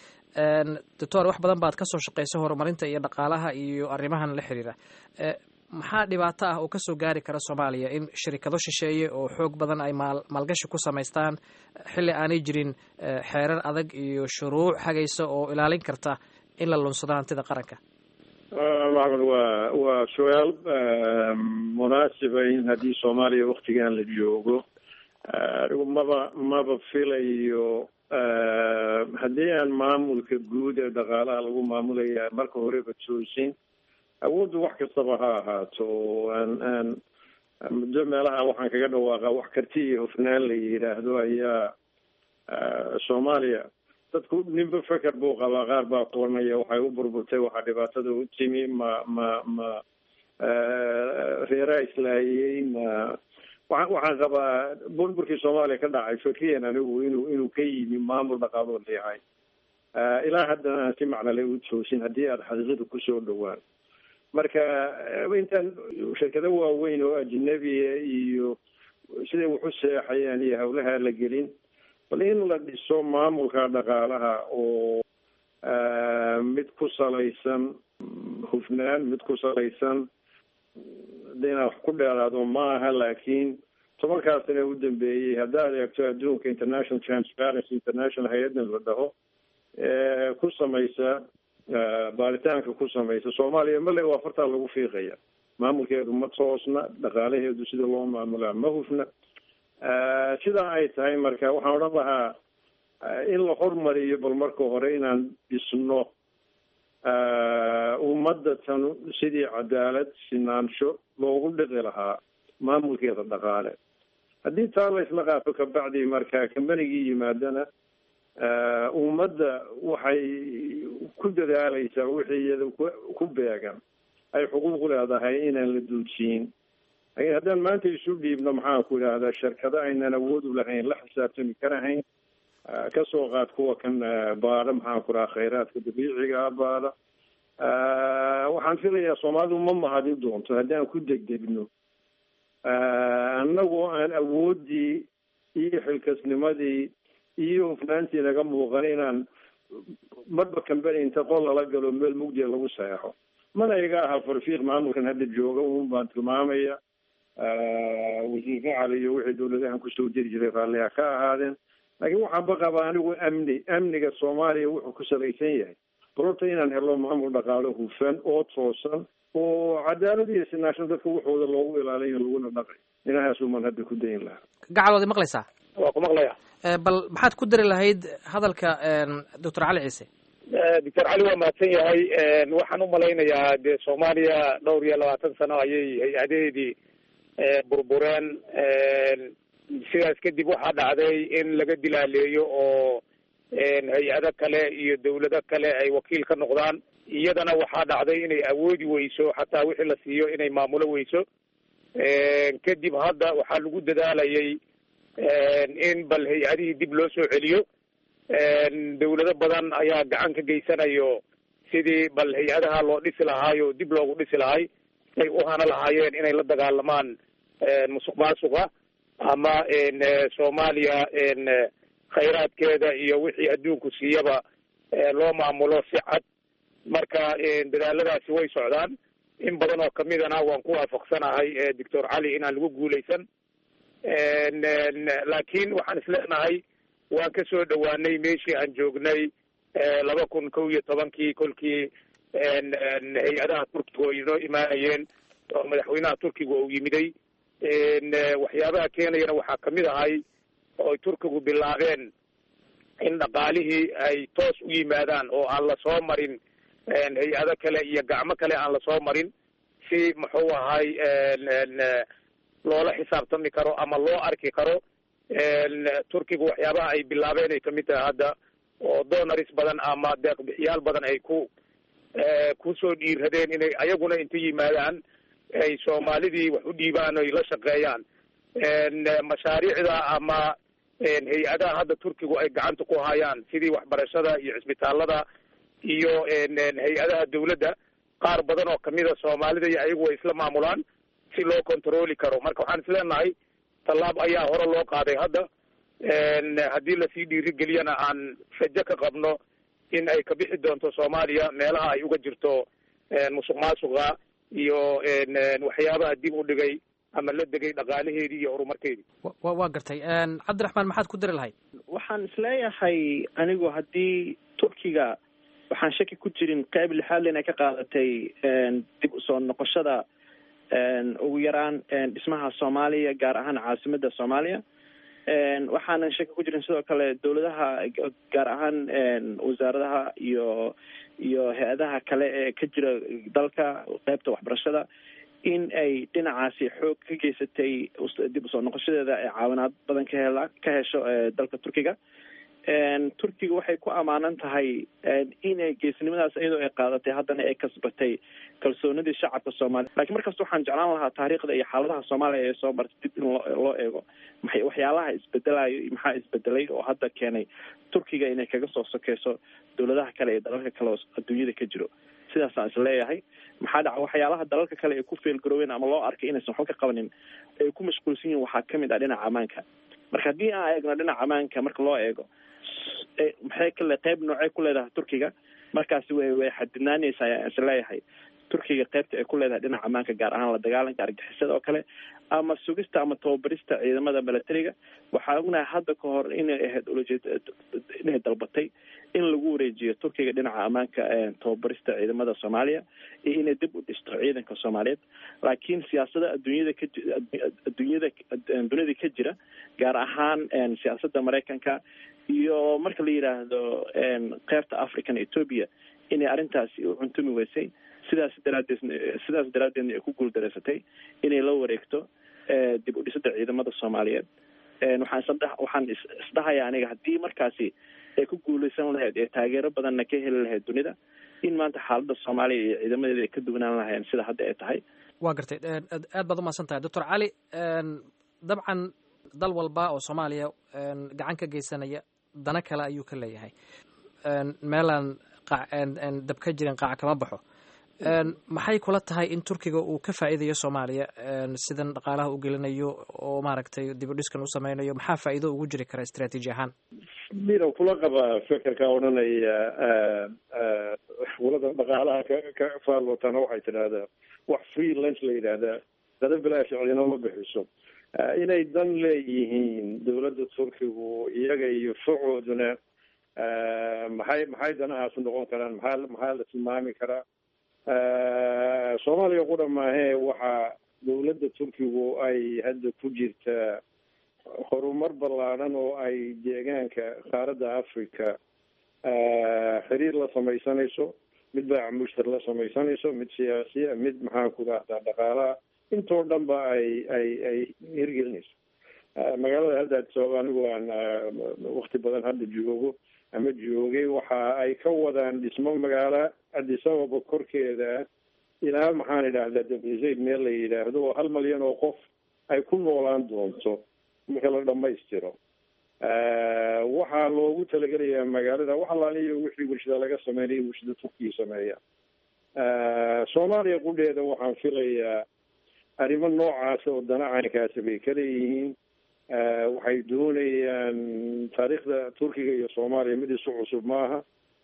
S11: doctor wax badan baad kasoo shaqaysay horumarinta iyo dhaqaalaha iyo arrimahan la xiriira maxaa dhibaato ah oo kasoo gaari kara soomaaliya in shirikado shisheeye oo xoog badan ay maal maalgashi ku samaystaan xilli aanay jirin xeerar adag iyo shuruuc hagaysa oo ilaalin karta in la lunsado hantida qaranka
S12: maxmed waa waa su-aal munaasiba in haddii soomaaliya waktigan la joogo anigu maba maba filayo haddii aan maamulka guud ee dhaqaalaha lagu maamulaya marka horeba toosin awooddu wax kastaba ha ahaato aan aan muddo meelaha waxaan kaga dhawaaqa wax karti iyo hufnaan la yidhaahdo ayaa soomaaliya dadku ninba feker buu qabaa qaar baa qoranaya waxay u burburtay waxaa dhibaatada u timi ma ma ma reeraa islaahiyey ma waa waxaan qabaa burburkii soomaaliya ka dhacay fikriyan anigu inuu inuu ka yimi maamul dhaqaaloo leeyahay ilaa haddana aan si macnale u toosin haddii aada xaqiiqada kusoo dhowaan marka intaan shirkado waaweyn oo ajnabiya iyo siday waxu seexayaan iyo hawlaha la gelin bal in la dhiso maamulka dhaqaalaha oo mid ku salaysan hufnaan mid ku salaysan hadda inaan wax ku dheeraado maaha laakiin tobankaa sane u dambeeyey haddaad eegto adduunka international transparency international hay-adan la dhaho ku samaysa baaritaanka ku samaysa soomaaliya male waa fartaa lagu fiiqaya maamulkeedu ma toosna dhaqaalaheedu sida loo maamulaa ma hufna sidaa ay tahay marka waxaan odhan lahaa in la hormariyo bal marka hore inaan dhisno ummadda tan sidii cadaalad sinaansho loogu dhiqi lahaa maamulkeeda dhaqaale haddii taa la isla qaato kabacdi marka kambanigii yimaadana ummadda waxay ku dadaalaysaa wixii iyada ku beegan ay xuquuq leedahay inaan la duujiyin laakiin haddaan maanta isu dhiibno maxaan ku idhaahdaa shirkado aynan awood u lahayn la xisaabtami karahayn kasoo qaad kuwa kan baada maxaan ku dhaha khayraadka dabiiciga baada waxaan filayaa soomaalidu ma mahadin doonto haddaan ku degdegno annagoo aan awooddii iyo xilkasnimadii iyo hufnaantii naga muuqan inaan marba kambani inta qol lala galo meel mugdiya lagu saexo mana iga aha farfiiq maamulkan hadda jooga un baan tilmaamaya wasiir facali iyo wixii dawladahan kusoo jiri jiray raalliha ka ahaadeen laakiin waxaan baqaba anigu amni amniga soomaaliya wuxuu ku salaysan yahay barorta inaan helo maamul dhaqaalo hufan oo toosan oo cadaalad iyo sinaashan dadka waxooda loogu ilaaliyo laguna dhaqay inahaasuman hadda ku dayin lahaa
S11: gacal waad maqlaysaa
S13: waa ku maqlaya
S11: bal maxaad ku dari lahayd hadalka doctor cali ciise
S13: doctor cali waa mahadsan yahay waxaan umalaynayaa dee soomaaliya dhowr iyo labaatan sano ayay hay-adaheedii burbureen sidaas kadib waxaa dhacday in laga dilaaleeyo oo hay-ado kale iyo dawlado kale ay wakiil ka noqdaan iyadana waxaa dhacday inay awoodi weyso xataa wixii la siiyo inay maamulo weyso kadib hadda waxaa lagu dadaalayay in bal hay-adihii dib loo soo celiyo dawlado badan ayaa gacan ka geysanayo sidii bal hay-adaha loo dhisi lahaayo dib loogu dhisi lahay ay u hana lahaayeen inay la dagaalamaan musuq maasuqa ama soomaaliya khayraadkeeda iyo wixii adduunku siiyaba loo maamulo si cad marka dadaaladaasi way socdaan in badan oo kamidana waan ku waafaqsanahay doctor cali inaan lagu guuleysan laakiin waxaan isleenahay waan ka soo dhawaanay meeshii aan joognay laba kun kow iyo tobankii kolkii hay-adaha turkiga oo inoo imaanayeen oo madaxweynaha turkiga uu yimiday waxyaabaha keenayana waxaa kamid ahay ooy turkigu bilaabeen in dhaqaalihii ay toos u yimaadaan oo aan lasoo marin hay-ado kale iyo gacmo kale aan lasoo marin si muxuu ahay loola xisaabtami karo ama loo arki karo turkigu waxyaabaha ay bilaabeen ay kamid tahay hadda oo donaris badan ama deeqbixiyaal badan ay ku kusoo dhiiradeen inay ayaguna inta yimaadaan ay soomaalidii wax u dhiibaan oy la shaqeeyaan mashaariicda ama hay-adaha hadda turkigu ay gacanta ku hayaan sidii waxbarashada iyo cisbitaalada iyo hay-adaha dawladda qaar badan oo kamida soomaalida iyo ayagu way isla maamulaan si loo controli karo marka waxaan isleenahay tallaab ayaa hore loo qaaday hadda haddii lasii dhiirigeliyana aan rajo ka qabno in ay ka bixi doonto soomaaliya meelaha ay uga jirto musuq maasuqa iyo waxyaabaha dib u dhigay ama la degay dhaqaalaheedii iyo horumarkeedii
S11: wa waa gartay cabdiraxmaan maxaad ku dari lahayd
S14: waxaan isleeyahay anigu haddii turkiga waxaan shaki ku jirin qeyb lixaadle inay ka qaadatay dib usoo noqoshada ugu yaraan dhismaha soomaaliya gaar ahaan caasimada soomaaliya waxaanan shaki ku jirin sidoo kale dawladaha gaar ahaan wasaaradaha iyo iyo hay-adaha kale ee ka jira dalka qeybta waxbarashada in ay dhinacaasi xoog ka geysatay dib usoo noqoshadeeda ee caawinaad badan ka hela ka hesho dalka turkiga turkiga waxay ku amaanan tahay inay geesnimadaas iyadoo ay qaadatay haddana ay kasbatay kalsoonidii shacabka soomaaliya lakiin markasta waxaan jeclaan lahaa taariikhda iyo xaaladaha soomaaliya ee soo martay dib in loo loo eego maxay waxyaalaha isbedelayo iyo maxaa isbedelay oo hadda keenay turkiga inay kaga soo sokeyso dawladaha kale ee dalalka kale oo adduunyada ka jiro sidaasaan is leeyahay maxaa dhaca waxyaalaha dalalka kale ay ku feelgaroobeen ama loo arkay inaysan waxba ka qabanin ay ku mashquulsan yihin waxaa kamid ah dhinaca ammaanka marka haddii aan eegno dhinaca ammaanka marka loo eego maxay kale qeyb noocay ku leedahay turkiga markaasi way way xadidnaaneysa ayaan is leeyahay turkiga qeybta ay ku leedahay dhinaca ammaanka gaar ahaan la dagaalanka argixisada oo kale ama sugista ama tababarista ciidamada milatariga waxaa ognahay hadda ka hor inay ahayd ulajeed inay dalbatay in lagu wareejiyo turkiga dhinaca ammaanka tababarista ciidamada soomaaliya iyo inay dib u dhisto ciidanka soomaaliyeed laakiin siyaasada adduunyada ka adduunyada dunida ka jira gaar ahaan siyaasada maraykanka iyo marka la yidhaahdo qeybta african ethoopia inay arrintaasi u cuntumi weysay sidaas daraadeed sidaas daraadeedna ay ku guuldareysatay inay la wareegto dib u dhisada ciidamada soomaaliyeed waxaan isdh waxaan isdhahaya aniga haddii markaasi ee ku guuleysan lahayd ee taageero badanna ka heli lahayd dunida in maanta xaaladda soomaaliya iyo ciidamadeeda ay ka duwanaan lahayeen sida hadda ay tahay
S11: waa gartay aad baad umahadsan tahay doctor cali dabcan dal walba oo soomaaliya gacan ka geysanaya dana kale ayuu ka leeyahay meelaan dab ka jirin qaac kama baxo maxay kula tahay in turkiga uu ka faa'iidayo soomaaliya sidan dhaqaalaha u gelinayo oo maaragtay dibudhiskan u sameynayo maxaa faa'iido ugu jiri kara istraatiiji ahaan
S12: midow kula qaba fekerka odhanaya walada dhaqaalaha ka ka faallootana waxay tidhaahdaa wax free lunch la yidhaahdaa dada bilaash cidina ma bixiso inay dan leeyihiin dowladda turkigu iyaga iyo facooduna maxay maxay danahaas noqon karaan maxaa maxaa la tilmaami karaa soomaaliya qudha maahee waxaa dowladda turkigu ay hadda ku jirtaa horumar ballaadhan oo ay deegaanka qaaradda africa xiriir la samaysanayso mid baac mushtar la samaysanayso mid siyaasiya mid maxaan ku rahdaa dhaqaalaha intoo dhan ba ay ay ay hirgelinayso magaalada hadda sabab anigu aan wakti badan hadda joogo ama joogay waxa ay ka wadaan dhismo magaalo addis ababa korkeeda ilaa maxaan idhaahdaa dabizayd meel la yidhaahdo oo hal malyan oo qof ay ku noolaan doonto marka la dhamaystiro waxaa loogu talagelayaa magaalada wax alaaliyo wixii warshada laga sameynaya warshada turkiya sameeya soomaaliya qudheeda waxaan filayaa arrimo noocaas oo dana caynkaasi bay ka leeyihiin waxay doonayaan taariikhda turkiga iyo soomaaliya mid isu cusub maaha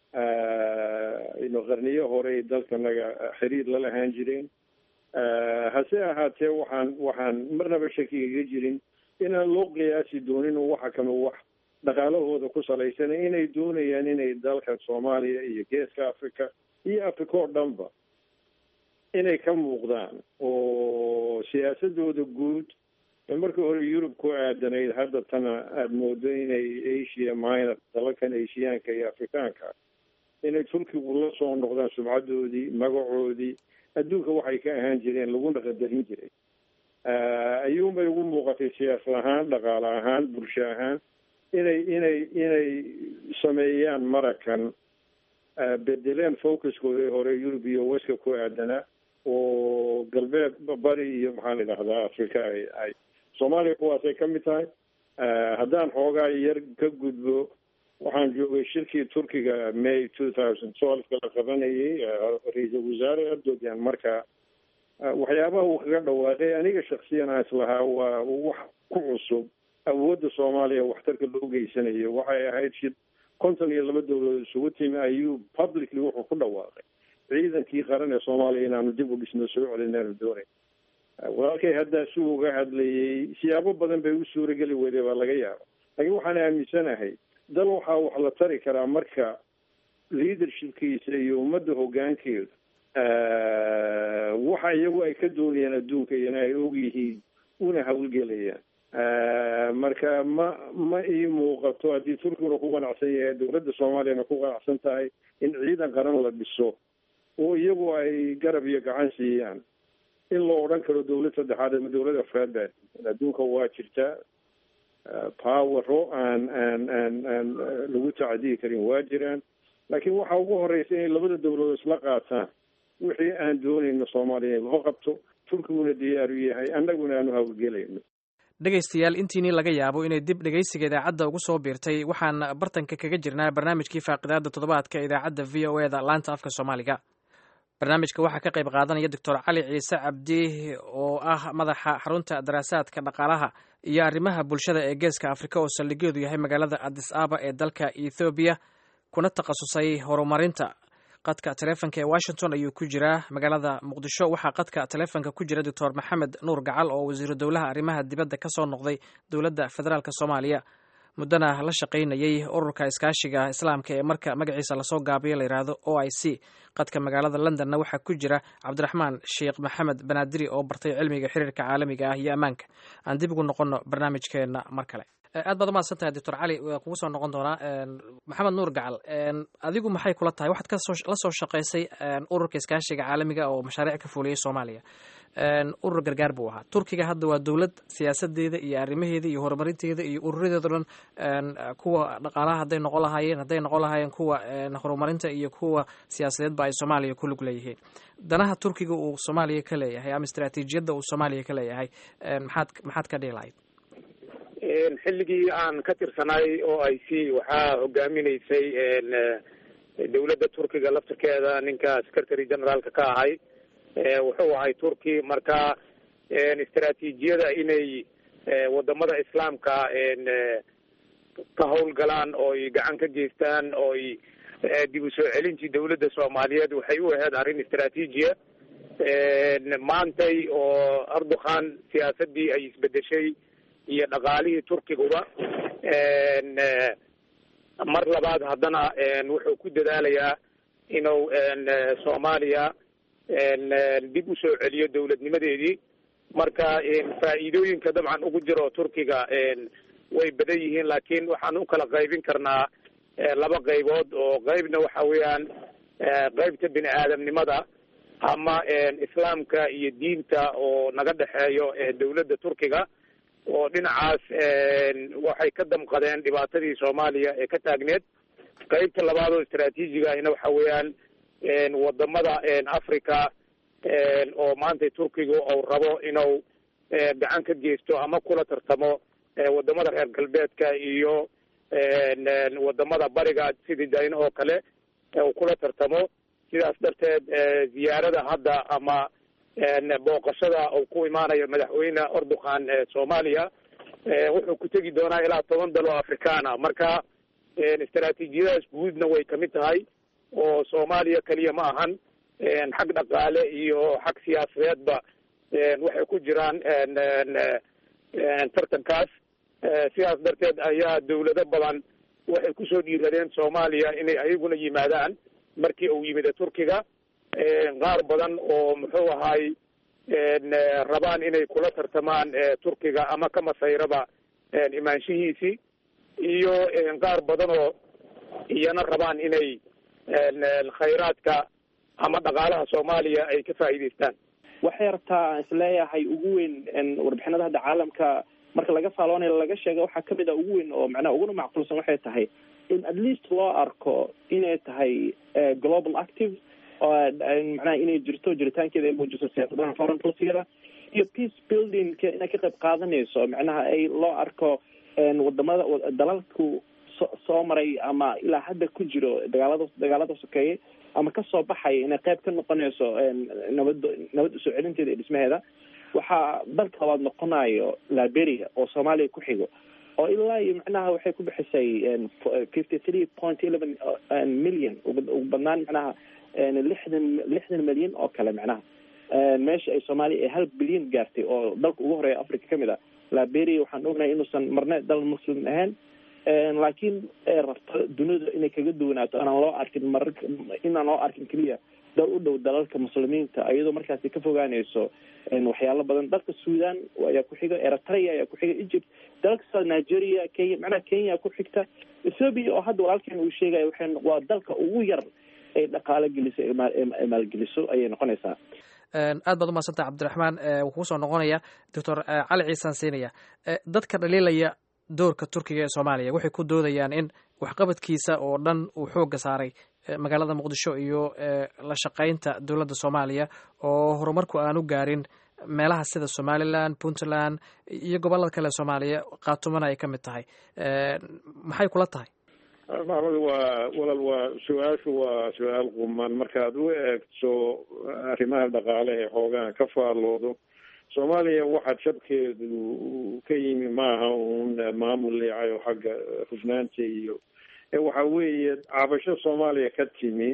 S12: ino qarniyo horey dalkanaga xiriir la lahaan jireen hase ahaatee waxaan waxaan marnaba shakiga ga jirin inaan loo qiyaasi doonin oo waxa kama wax dhaqaalahooda ku salaysan inay doonayaan inay dalka soomaaliya iyo geeska africa iyo africa oo dhanba inay ka muuqdaan oo siyaasadooda guud markii hore yurub ku aadanayd hadda tana aada moodo inay asia minor dalalkan asiyaanka iyo afrikaanka inay turkigu la soo noqdaan sumcadoodii magacoodii adduunka waxay ka ahaan jireen laguna qadarin jiray ayuunbay ugu muuqatay siyaasad ahaan dhaqaale ahaan bulsho ahaan inay inay inay sameeyaan marakan bedeleen focuskooda hore yurub iyo weska ku aadanaa oo galbeed bari iyo maxaan idhahdaa africa ay ay soomaaliya kuwaasay ka mid tahay haddaan xoogaa yar ka gudbo waxaan joogay shirkii turkiga may two thousand twelveka la qabanayay ra-iisul wasaare erdogan marka waxyaabaha uu kaga dhawaaqay aniga shaksiyan aan islahaa waa wax ku cusub awoodda soomaaliya waxtarka loo geysanayo waxay ahayd shid konton iyo laba dowladood isugu timi ayuu publicly wuxuu ku dhawaaqay ciidankii qaran ee soomaaliya inaanu dib u dhisno soo celinaanu doonay walaalkay haddaa si uga hadlayay siyaabo badan bay u suurageli weyday baa laga yaaba laakiin waxaan aaminsanahay dal waxaa wax la tari karaa marka leadershipkiisa iyo ummadda hoggaankeedu waxa iyagu ay ka doonayaan adduunka iyona ay og yihiin una hawlgelayaan marka ma ma ii muuqato haddii turkiguna ku qanacsan yahay dowladda soomaaliyana ku qanacsan tahay in ciidan qaran la dhiso oo iyagu ay garab iyo gacan siiyaan in la odhan karo dowlad saddexaad ama dowlad afraad baa adduunka waa jirtaa powero aan aan aan aan lagu tacdiyi karin waa jiraan laakiin waxa ugu horeysa inay labada dowladood isla qaataan wixii aan doonayno soomaaliya in loo qabto turkiguna diyaaru yahay annaguna aanu hawlgelayno
S11: dhegaystayaal intiinii laga yaabo inay dib dhegaysiga idaacadda ugu soo biirtay waxaan bartanka kaga jirnaa barnaamijkii faaqidaada toddobaadka idaacadda v o e da laanta afka soomaaliga barnaamijka waxaa ka qayb qaadanaya doctor cali ciise cabdi oo ah madaxa xarunta daraasaadka dhaqaalaha iyo arrimaha bulshada ee geeska afrika oo saldhigeedu yahay magaalada adis aba ee dalka ethoobiya kuna takhasusay horumarinta qadka taleefonka ee washington ayuu ku jiraa magaalada muqdisho waxaa qadka taleefonka ku jira doctor maxamed nuur gacal oo wasiiru dowlaha arrimaha dibadda ka soo noqday dowladda federaalk soomaaliya muddana la shaqaynayay ururka iskaashiga islaamka ee marka magaciisa lasoo gaabiyo la yidhaahdo o i c qadka magaalada londonna waxaa ku jira cabdiraxmaan sheekh maxamed banaadiri oo bartay cilmiga xiriirka caalamiga ah iyo ammaanka aan dib ugu noqonno barnaamijkeenna mar kale aad baad umahadsan tahay doctor cali waa kugu soo noqon doonaa maxamed nuur gacal adigu maxay kula tahay waxaad kasoo la soo shaqaysay ururka iskaashiga caalamiga oo mashaariic ka fuliyay soomaaliya urur gargaar buu ahaa turkiga hadda waa dowlad siyaasadeeda iyo arrimaheeda iyo horumarinteeda iyo ururadeeda dhan kuwa dhaqaalaha hadday noqon lahaayeen hadday noqon lahaayeen kuwa horumarinta iyo kuwa siyaasadeedba ay soomaaliya ku lug leeyihiin danaha turkiga uu soomaaliya ka leeyahay ama istaraatiijiyadda uu soomaaliya ka leeyahay maxaad maxaad ka dhihi lahayd
S13: xilligii aan ka tirsanay oo ay si waxaa hogaaminaysay dowladda turkiga laftirkeeda ninka secretary generaalka ka ahay wuxuu ahay turki marka istaraatiijiyada inay wadamada islaamka ka howlgalaan ooy gacan ka geystaan ooy dib u soo celintii dowladda soomaaliyeed waxay u ahayd arrin istaraatiijiya maantay oo erdogan siyaasadii ay isbedeshay iyo dhaqaalihii turkiguba mar labaad haddana wuxuu ku dadaalayaa inuu soomaaliya dib u soo celiyo dowladnimadeedii marka faa'iidooyinka dabcan ugu jiro turkiga way badan yihiin laakiin waxaan u kala qaybin karnaa laba qaybood oo qaybna waxa weeyaan qaybta bini aadamnimada ama islaamka iyo diinta oo naga dhexeeyo dowladda turkiga oo dhinacaas waxay ka damqadeen dhibaatadii soomaaliya ee ka taagneed qaybta labaad oo istaraatiijiga ahina waxa weeyaan wadamada africa oo maanta turkiga uu rabo inuu gacan ka geysto ama kula tartamo wadamada reer galbeedka iyo wadamada bariga sidii dayn oo kale uu kula tartamo sidaas darteed ziyaarada hadda ama booqashada uu ku imaanayo madaxweyne erdogan soomaaliya wuxuu ku tegi doonaa ilaa toban dal oo afrikaana marka istaraatiijiyadaas guudna way kamid tahay oo soomaaliya keliya ma ahan xag dhaqaale iyo xag siyaasadeedba waxay ku jiraan tartankaas sidaas darteed ayaa dawlado badan waxay kusoo dhiiradeen soomaaliya inay ayaguna yimaadaan markii uu yimid turkiga qaar badan oo muxuu ahay rabaan inay kula tartamaan turkiga ama ka masayraba imaanshihiisii iyo qaar badan oo iyana rabaan inay khayraadka ama dhaqaalaha soomaaliya ay ka faa'iidaystaan
S14: waxay rabtaa aan isleeyahay ugu weyn warbixinada hadda caalamka marka laga faaloonayo laga sheega waxaa kamid a ugu weyn oo macnaha uguna macquulsan waxay tahay in at least loo arko inay tahay global active oo macnaha inay jirto jiritaankeeda ay muujiso siyaasadaha foreign policyada iyo peace buildingka inay ka qayb qaadanayso macnaha ay loo arko wadamada dalalku so soo maray ama ilaa hadda ku jiro dagaalada dagaalada sokeeye ama kasoo baxaya inay qayb ka noqonayso nabad nabad usoo celinteeda iyo dhismaheeda waxaa dalka labaad noqonayo liberia oo soomaaliya ku xigo oo ilaa iyo macnaha waxay ku bixisay fifty three point eleven million ugu badnaan macnaha lixdan lixdan milyan oo kale macnaha meesha ay soomaaliya ay hal bilyan gaartay oo dalka ugu horeeya africa kamid a liberia waxaan ognahay inuusan marne dal muslim ahayn laakiin rabto dunida inay kaga duwanaato anaan loo arkin marar inaan loo arkin keliya dal u dhow dalalka muslimiinta iyadoo markaasi ka fogaanayso waxyaalo badan dalka sudan ayaa ku xiga eritrea ayaa ku xiga egypt dalalka sida nigeria kenya macnaha kenya ku xigta ethoopia oo hadda walaalkeen uu sheegaya waxay waa dalka ugu yar ay dhaqaalo geliso ee maalgeliso ayay noqonaysaa
S11: aad baad umadsantah cabdiraxmaan wuu kugu soo noqonaya doctor cali ciisaan siinaya dadka dhaliilaya doorka turkiga ee soomaaliya waxay ku doodayaan in waxqabadkiisa oo dhan uu xoogga saaray magaalada muqdisho iyo la shaqaynta dowladda soomaaliya oo horumarku aanu gaarin meelaha sida somalilan puntland iyo gobolada kale soomaaliya kaatumana ay ka mid tahay maxay kula tahay
S12: maxmed waa walal waa su-aashu waa su-aal quman markaad u eegto arrimaha dhaqaale ee xoogaha ka faalloodo soomaaliya waxaa jabkeedu ka yimi maaha uun maamul leecayo xagga hufnaanta iyo waxa weeye cabasho soomaaliya ka timi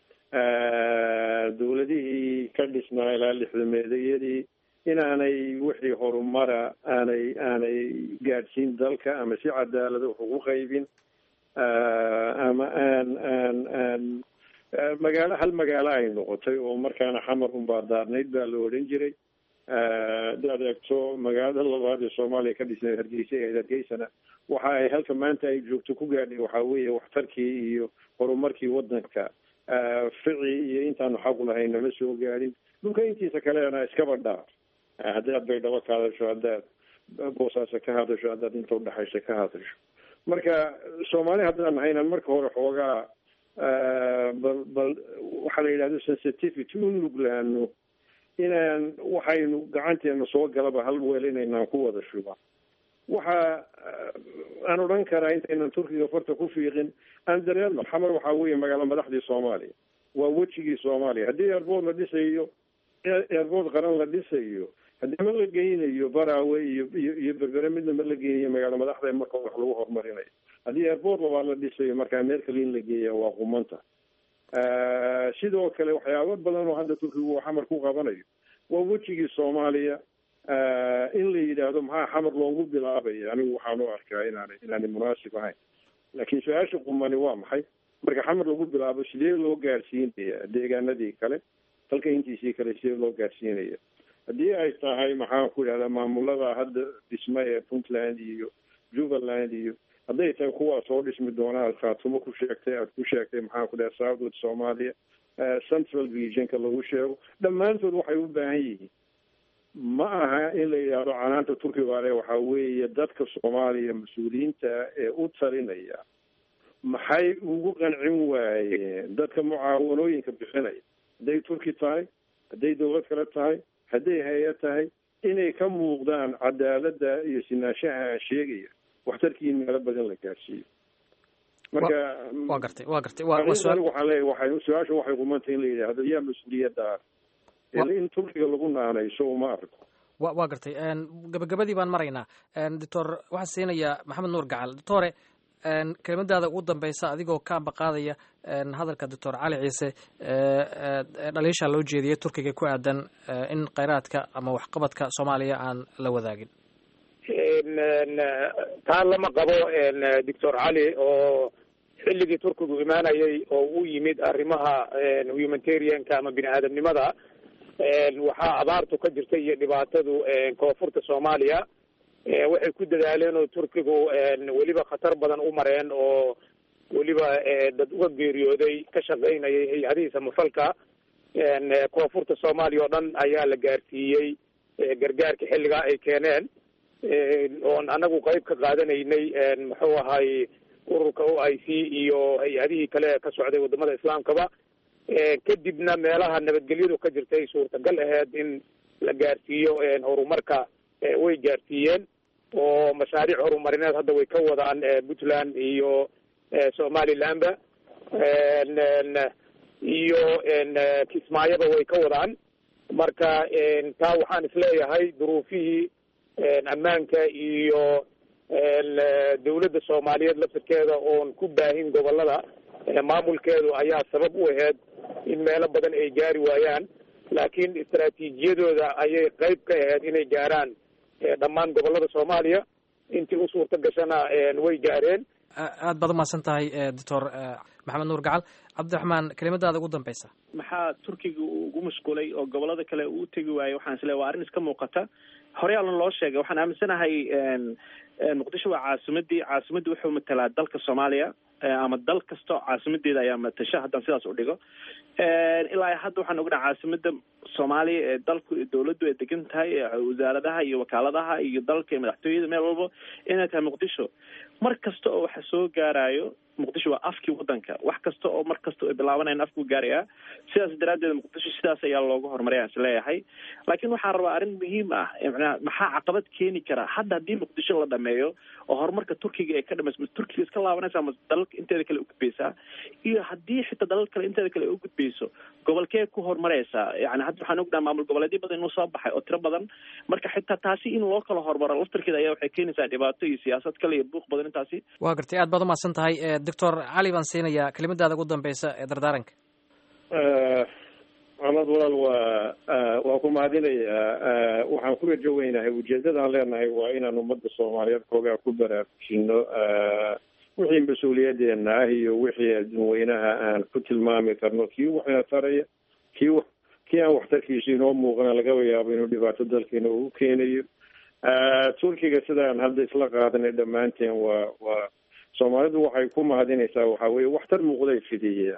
S12: dowladihii ka dhisnaa ilaa lixdameedayadii inaanay wixii horumara aanay aanay gaadhsiin dalka ama si cadaalada wax ugu qaybin ama aan aan aan magaalo hal magaalo ay noqotay oo markaana xamar unbaa daarnayd baa la odhan jiray daad eegto magaalada labaad ee soomaaliya ka dhisnay hargeysa ee hargeysana waxa ay halka maanta ay joogto ku gaadhay waxaa weeye waxtarkii iyo horumarkii wadanka fici iyo intaanu xaqu lahayn nama soo gaadhin dhulka intiisa kalena iskaba dhaar haddaad baydhabo ka hadasho haddaad boosaaso ka hadasho haddaad inta udhexaysa ka hadasho marka soomaali haddaan nahaynan marka hore xoogaa bal bal waxaa la yidhahdo sensitivity u nuglaano inaan waxaynu gacanteena soo galaba hal weel inaynaan ku wada shuba waxa aan odhan karaa intaynan turkiga farta ku fiiqin aan dareerno xamar waxaa weeye magaalo madaxdii soomaaliya waa wejigii soomaaliya haddii airboort la dhisayo airboort qaran la dhisayo haddii ma la geynayo baraawe iyo iyo iyo berbere midna ma la geynayo magaalo madaxda marka wax lagu horumarinayo haddii airboort labaa la dhisayo markaa meel kale in la geeya waa qumanta sidoo kale waxyaabo badan oo hadda turkigu uu xamar ku qabanayo waa wejigii soomaaliya in la yidhaahdo maxaa xamar loogu bilaabaya anigu waxaan u arkaa inaanay inaanay munaasib ahayn laakiin su-aasha qumani waa maxay marka xamar lagu bilaabo sidee loo gaarsiinaya deegaanadii kale dalka intiisii kale sidee loo gaarsiinaya haddii ay tahay maxaan ku idhahdaa maamulada hadda dhisma ee puntland iyo jubbaland iyo hadday tahay kuwaa soo dhismi doona aad khaatumo ku sheegtay aad ku sheegtay maxaan ku dhaha southwood soomaaliya central regionka lagu sheego dhammaantood waxay u baahan yihiin ma aha in la yidhaahdo canaanta turkiga ale waxaa weeye dadka soomaaliya mas-uuliyiinta ee u talinaya maxay ugu qancin waayeen dadka mucaawanooyinka bixinaya hadday turki tahay hadday dawlad kale tahay hadday hay-ad tahay inay ka muuqdaan cadaaladda iyo sinaanshaha aan sheegaya waxtarkii in meelo badan la gaarsiiyo marka
S11: waa gartay waa gartay
S12: anigu waxaan leeyahay waxay su-aasha waxay qumantay in la yidhaahdo yaa mas-uuliyadda in turkiga lagu naanayso uma arko
S11: wa waa gartay gabagabadii baan maraynaa doctor waxaan siinayaa maxamed nuur gacal doctore kelimadaada ugu dambeysa adigoo ka ambaqaadaya hadalka doctor cali ciise dhaliisha loo jeediyay turkiga ku aadan in kheyraadka ama waxqabadka soomaaliya aan la wadaagin
S13: taa lama qabo doctor cali oo xilligii turkigu imaanayay oo u yimid arrimaha humanitarianka ama bini aadamnimada waxaa abaartu ka jirta iyo dhibaatadu koonfurta soomaaliya waxay ku dadaaleen oo turkigu weliba khatar badan u mareen oo weliba dad uga geeriyooday ka shaqaynayay hay-adihii samafalka koonfurta soomaaliya oo dhan ayaa la gaarsiiyey gargaarka xilligaa ay keeneen oon anagu qayb ka qaadanaynay muxuu ahay ururka o i c iyo hay-adihii kale ka socday wadamada islaamkaba kadibna meelaha nabadgelyadu ka jirtay suurtagal aheyd in la gaarsiiyo horumarka way gaarsiiyeen oo mashaariic horumarineed hadda way ka wadaan puntland iyo somalilandba iyo kismaayaba way ka wadaan marka taa waxaan isleeyahay duruufihii ammaanka iyo dawladda soomaaliyeed laftirkeeda oon ku baahin gobolada maamulkeedu ayaa sabab u aheyd in meelo badan ay gaari waayaan laakiin istaraatiijiyadooda ayay qayb ka aheyd inay gaaraan dhammaan gobolada soomaaliya intii u suurta gashana way gaareen
S11: aad baad umahadsan tahay doctor maxamed nuur gacal cabdiraxmaan kelimadaada ugu dambeysa
S14: maxaa turkiga uu ugu mashquulay oo gobolada kale uu utegi waayey waxaan isleeay waa arrin iska muuqata horeyaalan loo sheegay waxaan aaminsanahay muqdisho waa caasimadii caasimadii wuxuu matalaa dalka soomaaliya ama dal kasta caasimadeeda ayaa matasha haddaan sidaas u dhigo ilaa hadda waxaan ognaha caasimada soomaaliya ee dalku dawladdu ay degan tahay wasaaradaha iyo wakaaladaha iyo dalka iyo madaxtooyada meel walba inay tahay muqdisho mar kasta oo waxa soo gaarayo muqdisho waa afkii wadanka wax kasta oo mar kasta ay bilaabanayan afkuu gaarayaa sidaas daraaddeed muqdisho sidaas ayaa looga horumaraya is leeyahay laakiin waxaan rabaa arrin muhiim ah manaa maxaa caqabad keeni kara hadda haddii muqdisho la dhameeyo oo horumarka turkiga ay ka dhamayso turkiga iska laabanaysa ama dalalka inteeda kale ugudbeysaa iyo haddii xitaa dalal kale inteeda kale ay ugudbeyso gobolkee ku horumareysaa yani hadda waxaan ognaha maamul goboleedyo badan inuu soo baxay oo tiro badan marka xitaa taasi in loo kala horumaro laftarkeeda ayaa waxay keenaysaa dhibaato iyo siyaasad kale iyo buuq badan intaasi
S11: waa gartay aad baad umahadsan tahay doctor cali baan siinayaa kelimadaada ugu dambeysa ee dardaaranka
S12: maxamed walaal waa waa ku mahadinayaa waxaan ku rajo weynahay ujeedadaan leenahay waa inaan ummadda soomaaliyeed koogaa ku baraarujino wixii mas-uuliyadeena ah iyo wixii adduunweynaha aan ku tilmaami karno kii waxna taraya kii kii aan waxtarkiisu inoo muuqana lagaba yaabo inuu dhibaato dalkeena ugu keenayo turkiga sidaan hadda isla qaadanay dhammaanteen waa waa soomaalidu waxay ku mahadinaysaa waxaa weye waxtar muuqday fidiya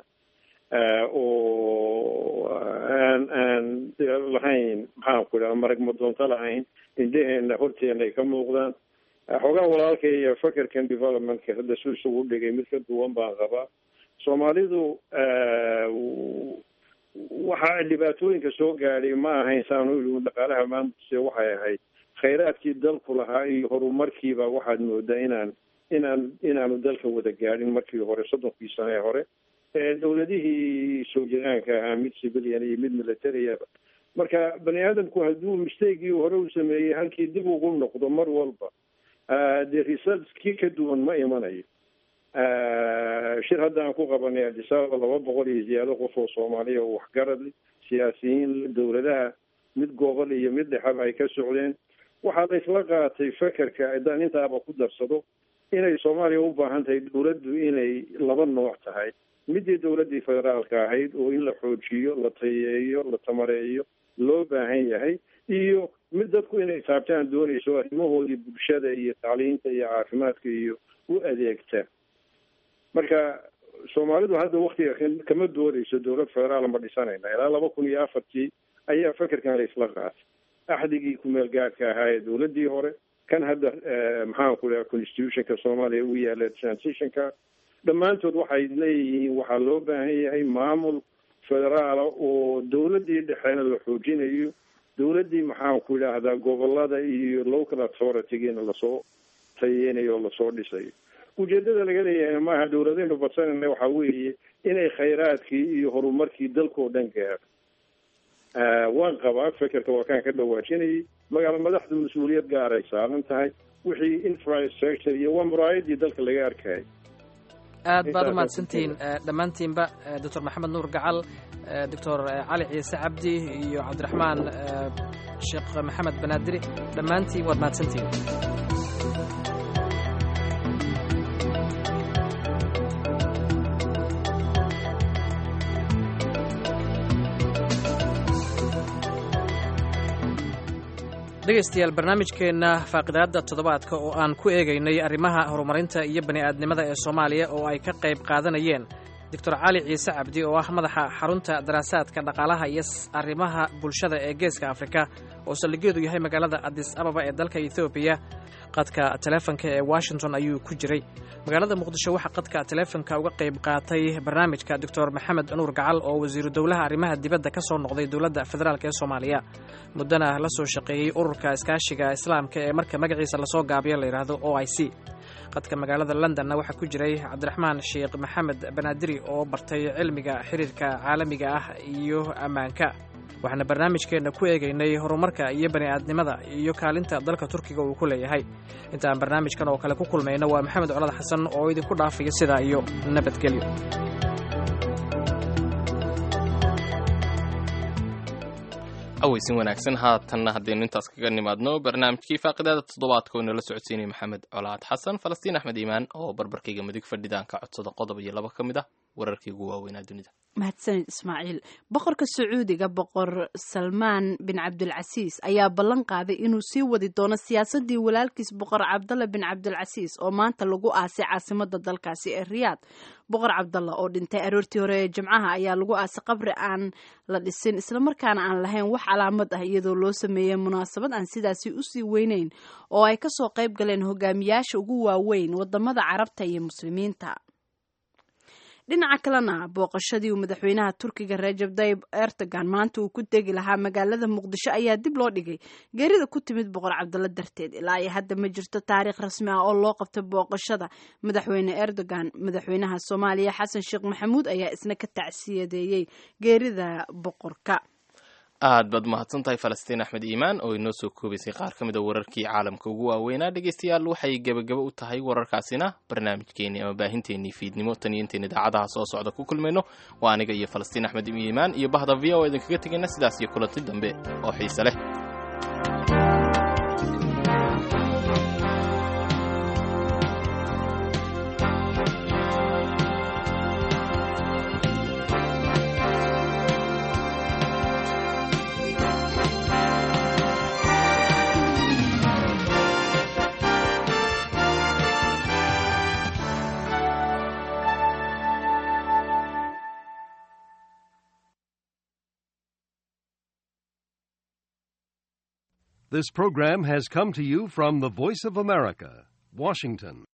S12: oo aan aan lahayn maxaan ku idhaha marag madoonto lahayn indheheena horteena ay ka muuqdaan xoogaa walaalka iyo fakerkan developmentka hadda su isugu dhigay mid ka duwan baan qabaa soomaalidu waxa dhibaatooyinka soo gaadhay ma ahayn saanu ii dhaqaalaha maamulkise waxay ahayd khayraadkii dalku lahaa iyo horumarkiiba waxaad moodaa inaan inaan inaanu dalka wada gaadhin markii hore soddonkii sano ee hore dowladihii soo jiraanka ahaa mid civilian iyo mid militariaba marka bani aadamku hadduu mistakegii hore u sameeyey halkii dib ugu noqdo mar walba dee results kii ka duwan ma imanayo shir hadda aan ku qabanay adisababa laba boqol iyo ziyaado qof oo soomaaliya oo waxgarad siyaasiyiin dowladaha mid gobol iyo mid dhexaba ay ka socdeen waxaa la isla qaatay fekerka haddaan intaaba ku darsado inay soomaaliya u baahan tahay dowladdu inay laba nooc tahay midii dowladdii federaalka ahayd oo in la xoojiyo la tayeeyo la tamareeyo loo baahan yahay iyo mid dadku inay taabtaan doonayso arrimahoodii bulshada iyo tacliinta iyo caafimaadka iyo u adeegta marka soomaalidu hadda waktiga kama doonayso dowlad federaal ma dhisanayna ilaa laba kun iyo afartii ayaa fekerkan la isla qaatay axdigii kumeel gaadhka ahaa ee dowladdii hore kan hadda maxaan ku dhaha constitutionka soomaaliya u yaala transitionka dhammaantood waxay leeyihiin waxaa loo baahan yahay maamul federaala oo dowladdii dhexeena la xoojinayo dowladdii maxaan ku idhaahdaa gobolada iyo local authoritygiina lasoo tayeynayo oo lasoo dhisayo ujeedada laga leeyahay maaha dowladaynu badsanayna waxaa weeye inay khayraadkii iyo horumarkii dalkao dhan gaadho waan qabaa fekerka waa kaan ka dhawaajinayay magaalo madaxdu mas-uuliyad gaaray saaran tahay wixii infrastructure iyo waa muraayadii dalka laga arkayay
S11: aad baad u mahadsantihiin dhammaantiinba doctor maxamed nuur gacal doctor cali ciise cabdi iyo cabdiraxmaan sheekh maxamed banaadiri dhammaantiin waad mahadsantihiin dhegaystayaal barnaamijkeenna faaqidaadda toddobaadka oo aan ku eegaynay arrimaha horumarinta iyo bani'aadnimada ee soomaaliya oo ay ka qayb qaadanayeen doctor cali ciise cabdi oo ah madaxa xarunta daraasaadka dhaqaalaha iyo arrimaha bulshada ee geeska afrika oo saldhigeedu yahay magaalada adis ababa ee dalka ethoobiya qadka teleefonka ee washington ayuu ku jiray magaalada muqdisho waxaa qadka teleefonka uga qayb qaatay barnaamijka doctor maxamed nuur gacal oo wasiiru dowlaha arrimaha dibadda ka soo noqday dowladda federaalk ee soomaaliya muddana la soo shaqeeyey ururka iskaashiga islaamka ee marka magaciisa lasoo gaabiyo layidhaahdo o i c qadka magaalada londonna waxaa ku jiray cabdiraxmaan sheekh maxamed banaadiri oo bartay cilmiga xiriirka caalamiga ah iyo ammaanka waxaana barnaamijkeenna ku eegaynay horumarka iyo bani'aadnimada iyo kaalinta dalka turkiga uu ku leeyahay intaan barnaamijkan oo kale ku kulmayno waa maxamed colad xasan oo idinku dhaafaya sidaa iyo nabadgelyo
S2: aweysin wanaagsan haatanna haddaynu intaas kaga nimaadno barnaamijkii faaqidaada toddobaadka oo inala socodsiinaya maxamed colaad xasan falastiin axmed iimaan oo barbarkayga midig fadhidaan ka codsada qodob iyo laba ka mid ah wararkii ugu waaweynaa dunida
S1: mahadsanid ismaaciil boqorka sacuudiga boqor salmaan bin cabdulcasiis ayaa ballan qaaday inuu sii wadi doono siyaasadii walaalkiis boqor cabdalla bin cabdulcasiis oo maanta lagu aasay caasimada dalkaasi ee riyaad boqor cabdalla oo dhintay aroortii hore ee jimcaha ayaa lagu aasay qabri aan la dhisin islamarkaana aan lahayn wax calaamad ah iyadoo loo sameeyey munaasabad aan sidaasi usii weyneyn oo ay kasoo qayb galeen hogaamiyaasha ugu waaweyn wadamada carabta iyo muslimiinta dhinaca kalena booqashadii uu madaxweynaha turkiga rajab tayib erdogan maanta uu ku tegi lahaa magaalada muqdisho ayaa dib loo dhigay geerida ku timid boqor cabdalla darteed ilaa iyo hadda ma jirto taariikh rasmi ah oo loo qabtay booqashada madaxweyne erdogan madaxweynaha soomaaliya xasan sheekh maxamuud ayaa isna ka tacsiyadeeyey geerida boqorka
S2: aad baad mahadsan tahay falastiin axmed iimaan oo inoo soo koobaysay qaar ka mid a wararkii caalamka ugu waaweynaa dhegeystayaal waxay gebagabo u tahay wararkaasina barnaamijkeenii ama baahinteenii fiidnimo tan iyo intayn idaacadaha soo socda ku kulmayno waa aniga iyo falastiin axmed iimaan iyo bahda v o idinkaga tegayna sidaas iyo kulanti dambe oo xiise leh
S15: This program has come to you from the Voice of America, Washington.